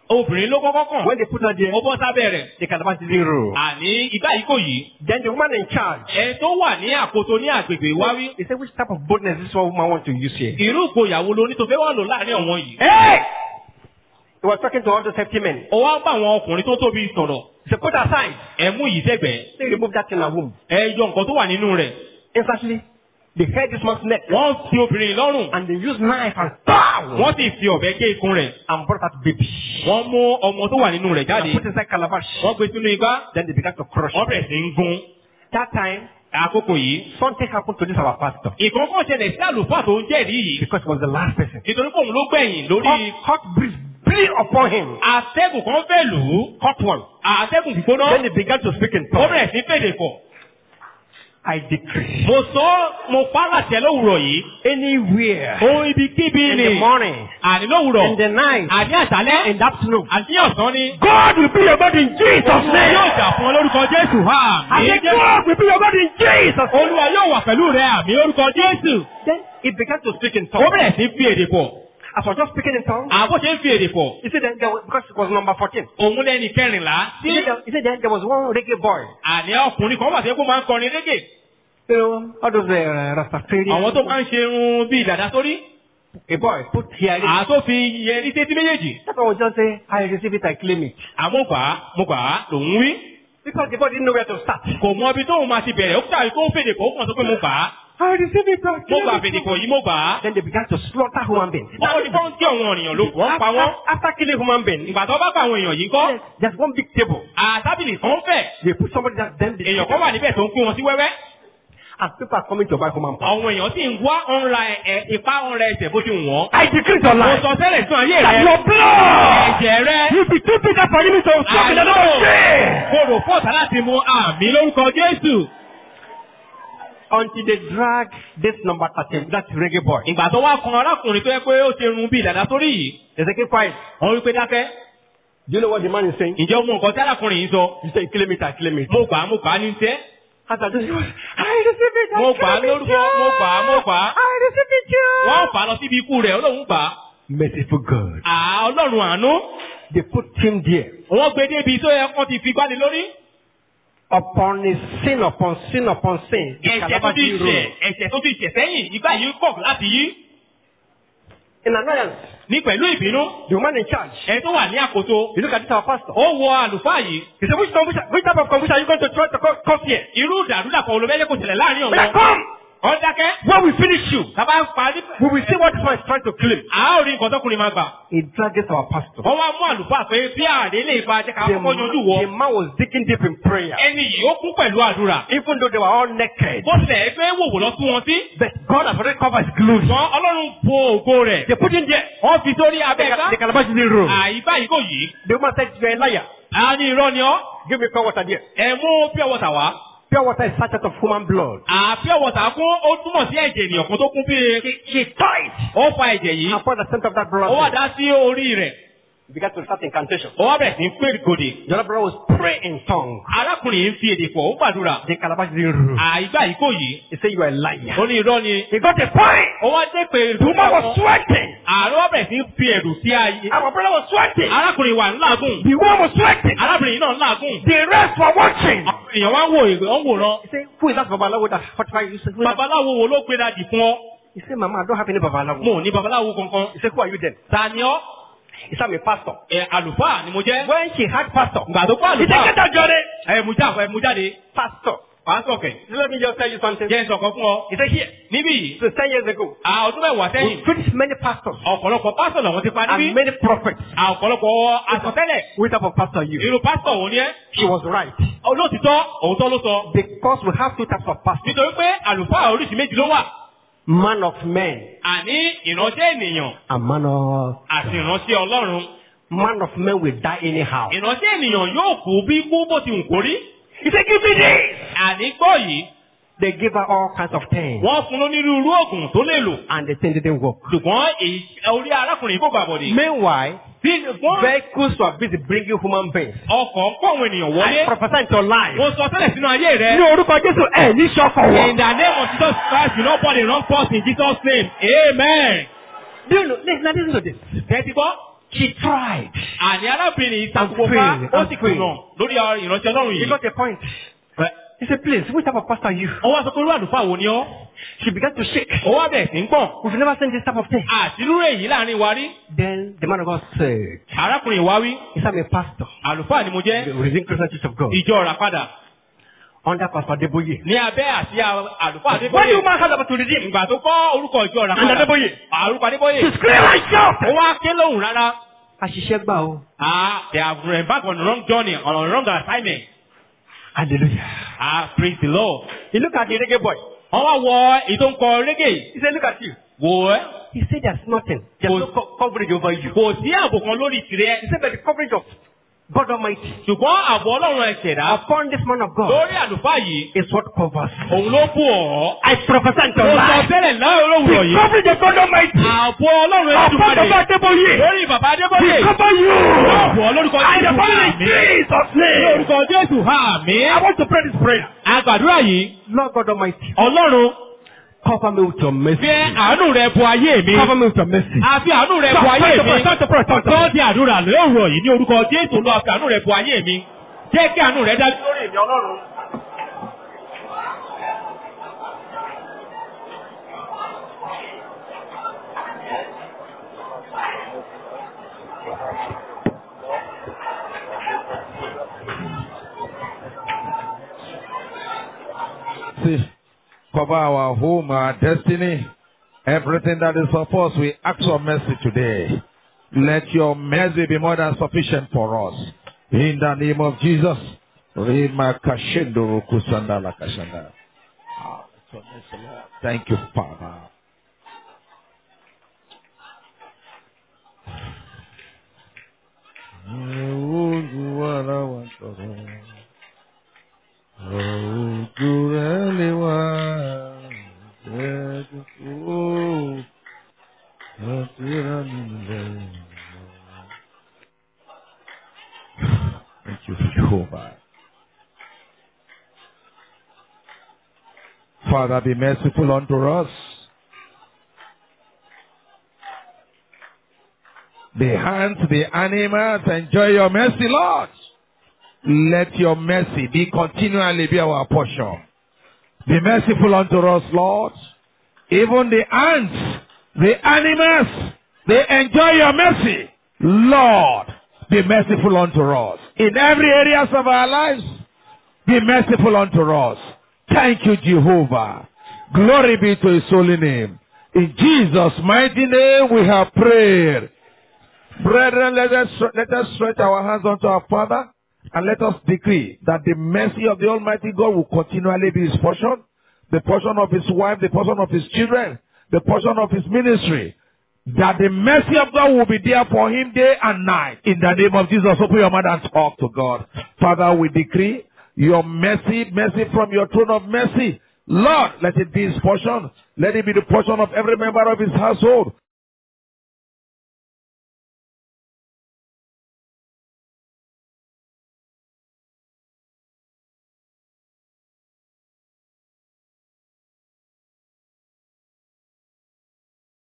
obìnrin ló kọ́kọ́ kàn. When they put her there, ó bọ́ sábẹ́ rẹ̀. the calabash didn't roll. àní ìgbà yìí kò yí. Then the woman in charge, ẹ tó wà ní àkóso ní àgbègbè wá wí. he said, which type of boldness this one woman want to use here? irú ìgboyàwó lo ní tó fẹ́ wà lò láàrin ọ̀wọ́n yìí. Hey! He was talking to all those hefty men. ó wá bá àwọn ọkùnrin tó tóbi sọ̀rọ̀. He said, put aside. ẹ mú yìí sẹ́gbẹ̀ẹ́. They remove that in her womb. ẹ yọ nǹkan tó wà nínú rẹ̀. Instantly, they held this man's neck wọ́n fi obìnrin lọ́rùn. and they used knife and pow! wọ́n sì fi ọ̀bẹ gé ikùn rẹ̀. and brought out baby. wọ́n mú ọmọ tó wà nínú rẹ̀ And jáde. put inside calabash. wọ́n gbé sínú igbá. Then they began to crush. wọ́n bẹ̀rẹ̀ sí ń gún. That time, àkókò yìí. something happened to this our pastor ìkọ̀kọ̀ ṣẹlẹ̀ sí àlùfáà tó ń jẹ́rìí yìí. because he was the last person. nítorí pé òun ló gbẹ̀yìn lórí Hot, hot breeze blew upon him. atẹ́gùn kan fẹ́ lù ú. Hot one. atẹ́gùn gbígbóná. Then he began to speak in ó tongues. bẹ̀rẹ̀ sí fèdè pọ̀. I decree mo sọ ọ́, mo pa á láṣẹ lówùrọ̀ yìí. anywhere ohun ibikíbi in ni. the morning, àní lówùrọ̀. in the night, àní àṣálẹ́. in the afternoon, àti ọ̀sán ni. God will be your God in Jesus' Olúwa yóò name. jà fún ọ lórúkọ Jésù. I Àmì said, Jésù. God will be your God in Jesus' name. Olúwa yóò wà pẹ̀lú rẹ àmì lórúkọ Jésù. Then he began to speak in Ó tongues. bẹ̀rẹ̀ sí fi èdè pọ̀. As I was just speaking in tongues, Àbó ṣe ń fi èdè pọ̀. he said, then there was, because it was number 14. Òun lẹ́ni kẹrìnlá. He said, there, he said then there was one reggae boy. Àní ọkùnrin kan wà sí kó máa ń kọrin régè. You know, all those uh, Rastafarian. Àwọn tó máa ń ṣe irun bíi dàda sórí. A boy put here. Àtó fi yẹrí sétí méjèèjì. That one was just say, I receive it, I claim it. Àmọ́ gbà á, mo gbà á, lòún wí. Because the boy didn't know where to start. Kò mọ ibi tóun máa ti bẹ̀rẹ̀. Ó kúta kó fèdè pọ̀, ó kàn sọ pé mo gbà á. I receive it, I Mo claim gbà it. fèdè pọ̀ yìí, mo gbà á. Then they began to slaughter human beings. Wọ́n ní fọ́n tí àwọn ènìyàn ló wọ́n pa wọ́n. After, after killing human beings, Ìgbà tó bá pa àwọn èèyàn yìí kọ́. there's one big table. Àtábìlì kan fẹ̀. They put somebody that then they Èèyàn kan wà níbẹ̀ tó ń pín wọn sí wẹ́wẹ́. and people are coming to buy human beings. Àwọn èèyàn sì ń wá ọ̀nra ẹ̀ ipá ọ̀nra ẹsẹ̀ bó ti wù wọ́n. I decree your Mo life. sọ tẹ́lẹ̀ sún ayé That rẹ̀. your blood Ẹ̀jẹ̀ rẹ̀. will be too bitter for you to stop in the name of Jesus. Kòrò fọ́ọ̀tà láti mu àmì lórúkọ Jésù. Until they drag this number 13, that reggae boy. Ìgbà tó wá kan arákùnrin tó yẹ pé ó ṣe run bíi dàda sórí yìí. They say, keep quiet. Wọ́n wí pé dákẹ́. Do you know what the man is saying? Ǹjẹ́ o mọ nǹkan tí arákùnrin yìí sọ? He said, claim it, I claim it. Mo gbà á, mo gbà á ní tẹ́. As I just, I receive it, I Mo gbà á claim it, lórúkọ, mo gbà á, mo gbà á. I receive it, yeah. Wọ́n fà á lọ síbi ikú rẹ̀, Ọlọ́run gbà á. Merciful God. À Ọlọ́run àánú. They put him there. Wọ́n gbé débi tó yẹ kán ti fi gbáni lórí. Upon his sin, upon sin, upon sin. the Ẹ̀ṣẹ̀ tó Calabash ti rose. ṣẹ̀, ẹ̀ṣẹ̀ tó ti ṣẹ̀ sẹ́yìn, ìgbà yìí kọ̀ láti yí. In annoyance, Ní pẹ̀lú ìbínú, the woman in charge, ẹ tó wà ní àkóso. you look at this our pastor. Ó wọ àlùfáà yìí. He said, which, confusion, which type of confusion are you going to try to co- cause here? Irú ìdàrúdàpọ̀ olùbẹ́jẹ́ kò ṣẹlẹ̀ láàrin He said, ọ̀wọ́. come! Wọ́n dákẹ́. When we finish you, Bàbá parí. we will see what this man is trying to claim. A ó rí nǹkan tọkùnrin máa gbà. He dragged this our pastor. Wọ́n wá mú àlùfáà pé bí ààrẹ lè ba jẹ́ ká The, kọ́kọ́ yanjú the wọ. man was digging deep in prayer. Ẹni yìí ó kún pẹ̀lú àdúrà. Even though they were all naked. Bó tilẹ̀ ẹ fẹ́ wòwò lọ sí wọn sí. But God has already covered his glory. Ṣùgbọ́n Ọlọ́run bo ògo rẹ̀. They put him there. Wọ́n fi sórí The, abẹ́ ca- ká. the calabash didn't roll. Àyíká yìí kò yí. The woman said, you're a liar. A ní irọ́ ni ọ́. Give me pure water there. Ẹ mú pure water wá. Pure water is sachet of human blood. À pure water kún ó túmọ̀ sí ẹ̀jẹ̀ ènìyàn kan tó kún bí She, she tied. ó fa ẹ̀jẹ̀ yìí. And poured the center of that blood. Ó wà dá sí orí rẹ̀. He began to start incantation. Ó wá bẹ̀rẹ̀ sí pé gòdè. The other brother was praying in tongues. Arákùnrin yìí ń fi èdè pọ̀ ó gbàdúrà. The calabash didn't roll. Àyíká yìí kò yí. He said, you are a liar. Ó ní irọ́ ni. He got a point. Ó wá dé pé The woman was sweating. Ààrẹ wá bẹ̀rẹ̀ sí fi ẹ̀rù sí ayé. Our brother was sweating. Arákùnrin wà ńláàgùn. The woman was sweating. Arábìnrin yìí náà ńláàgùn. The rest were watching. Àwọn èèyàn wá ń wò ìwé ó ń wòran. He said, who is that babalawo that fortified you? He said, who is that? Babaláwo wo ló gbé dajì fún ọ? He said, Mama, I don't have any babalawo. Mo ò ní babaláwo kankan. He said, who are you then? Ta ni ọ́? He said, I'm a pastor. Ẹ àlùfáà ni mo jẹ́. When she had pastor, Ìgbà tó kọ́ he said, get àlùfáà. out, Johnny. Ẹ mú jáde ẹ mú jáde. Pastor. Pàásọ̀ kẹ̀. Let me just tell you something. Jẹ́ ìsọ̀kan fún ọ. He said, here. Níbí yìí. So 10 years ago, À ọdún mẹ́wàá we sẹ́yìn. finished many pastors Ọ̀pọ̀lọpọ̀ pásọ̀ làwọn ti pa níbí. and many prophets. À ọ̀pọ̀lọpọ̀ àsọtẹ́lẹ̀. Which type of pastor are you? Irú pásítọ̀ wo ni ẹ́? She was right. Olóòtítọ́, òótọ́ ló sọ. Because we have two types of pastors. Nítorí pé àlùfáà oríṣi méjì ló wà. Man of men Àní ìránṣẹ́ ènìyàn and man of... àti ìránṣẹ́ Ọlọ́run. Man of men will die anyhow. Ìránṣẹ́ ènìyàn yóò kú bí kú bó ti wù kó rí. He said, give me this. Àní gbọ́ yìí, They give her all kinds of things. wọ́n fún onírúurú oògùn tó lè lò. And the thing didn't work. Ṣùgbọ́n èyí orí arákùnrin kò gbàbọ̀dé. Meanwhile, Bí wọ́n vehicles were busy bringing human beings. ọkọ̀ ń kó àwọn ènìyàn I wọlé. prophesy into life. Mo sọ tẹ́lẹ̀ sínú ayé rẹ̀. Ní orúkọ Jésù ẹ̀ ní ṣọ́kọ̀ In wọ̀. the name of Jesus Christ, you no burn the wrong person in Jesus' name. Amen. Do you know, listen, listen to this. Tẹ́tí gbọ́. She tried. àní arábìnrin yìí And takò fail, ká ó and sì fail. kùnà lórí ìránṣẹ́ ọlọ́run He yìí. got a point. He said, please, which type of pastor are you? ó wá sọ pé irú àlùfáà wo ni ọ́. She began to shake. ó wá bẹ̀rẹ̀ sí ń pọ̀n. We've never seen this type of thing. àṣírú èyí láàrin wa rí. Then the man of God said, arákùnrin wa wí. he said, I'm a pastor. àlùfáà ni mo The jẹ́. Redeemed Christian Church of God. ìjọ ọ̀rà padà. Under Pastor Deboye. ní abẹ́ àsíá àlùfáà When you adébóyè. man had about to redeem, ìgbà tó kọ́ orúkọ ìjọ ọ̀rà And padà. Adébóyè. àrùkọ adébóyè. she screamed like shout. ó wá ké lóhùn rárá. Àṣìṣe gbà o. ah they have embarked on the wrong journey on a wrong assignment. Hallelujah. ah praise the lord. He looked at the reggae boy. wọ́n wá wọ èyí tó ń kọ reggae. He said, look at you. wò ẹ́. He said, there's nothing. There's Was- no co- coverage over you. kò sí ààbò kan lórí He tirẹ̀. said, but the coverage of God Almighty ṣùgbọ́n ààbò ọlọ́run ẹ̀ṣẹ̀dá upon this man of God lórí àlùfáà yìí is what covers. òun ló bù ọ́. I prophesy into mo sọ life. tẹ́lẹ̀ láwọn olówùrọ̀ The yìí. coverage of God Almighty ààbò ọlọ́run upon the ẹ̀ṣẹ̀dá Adeboye lórí bàbá adébóyè. will cover you. ààbò lórúkọ I jésù define hà in mí. Jesus' name. lórúkọ jésù hà mí. I want to pray this prayer. àgbàdúrà yìí Lord God Almighty, ọlọ́run cover me with your mercy. fi àánú rẹ bu ayé mi. Cover me with your mercy. àfi àánú rẹ bu Stop, ayé stop, mi. stop, stop, stop, stop. tó di àdúrà lóòrọ̀ yìí ní orúkọ jésù lọ àfi àánú rẹ bu ayé mi. jẹ́ kí àánú rẹ dájú lórí èmi ọlọ́run. See, cover our home, our destiny, everything that is of us. We ask for mercy today. Let your mercy be more than sufficient for us. In the name of Jesus. Rima kashendo kusanda la kashanda. Ah, it's your mercy, Lord. Thank you, Father. Ojú rẹ̀ lè wá ẹ̀ẹ́dùkú láti rà nílẹ̀. Thank you, Jehovah. Father, be merciful unto us. The hands, the animals, enjoy your mercy, Lord. Let your mercy be continually be our portion. Be merciful unto us, Lord. Even the ants, the animals, they enjoy your mercy. Lord, be merciful unto us. In every areas of our lives, be merciful unto us. Thank you, Jehovah. Glory be to his holy name. In Jesus' mighty name we have prayed. Brethren, let us, let us stretch our hands unto our Father and let us decree that the mercy of the Almighty God will continually be his portion, the portion of his wife, the portion of his children, the portion of his ministry. That the mercy of God will be there for him day and night. In the name of Jesus, open your mouth and talk to God. Father, we decree your mercy, mercy from your throne of mercy. Lord, let it be his portion. Let it be the portion of every member of his household.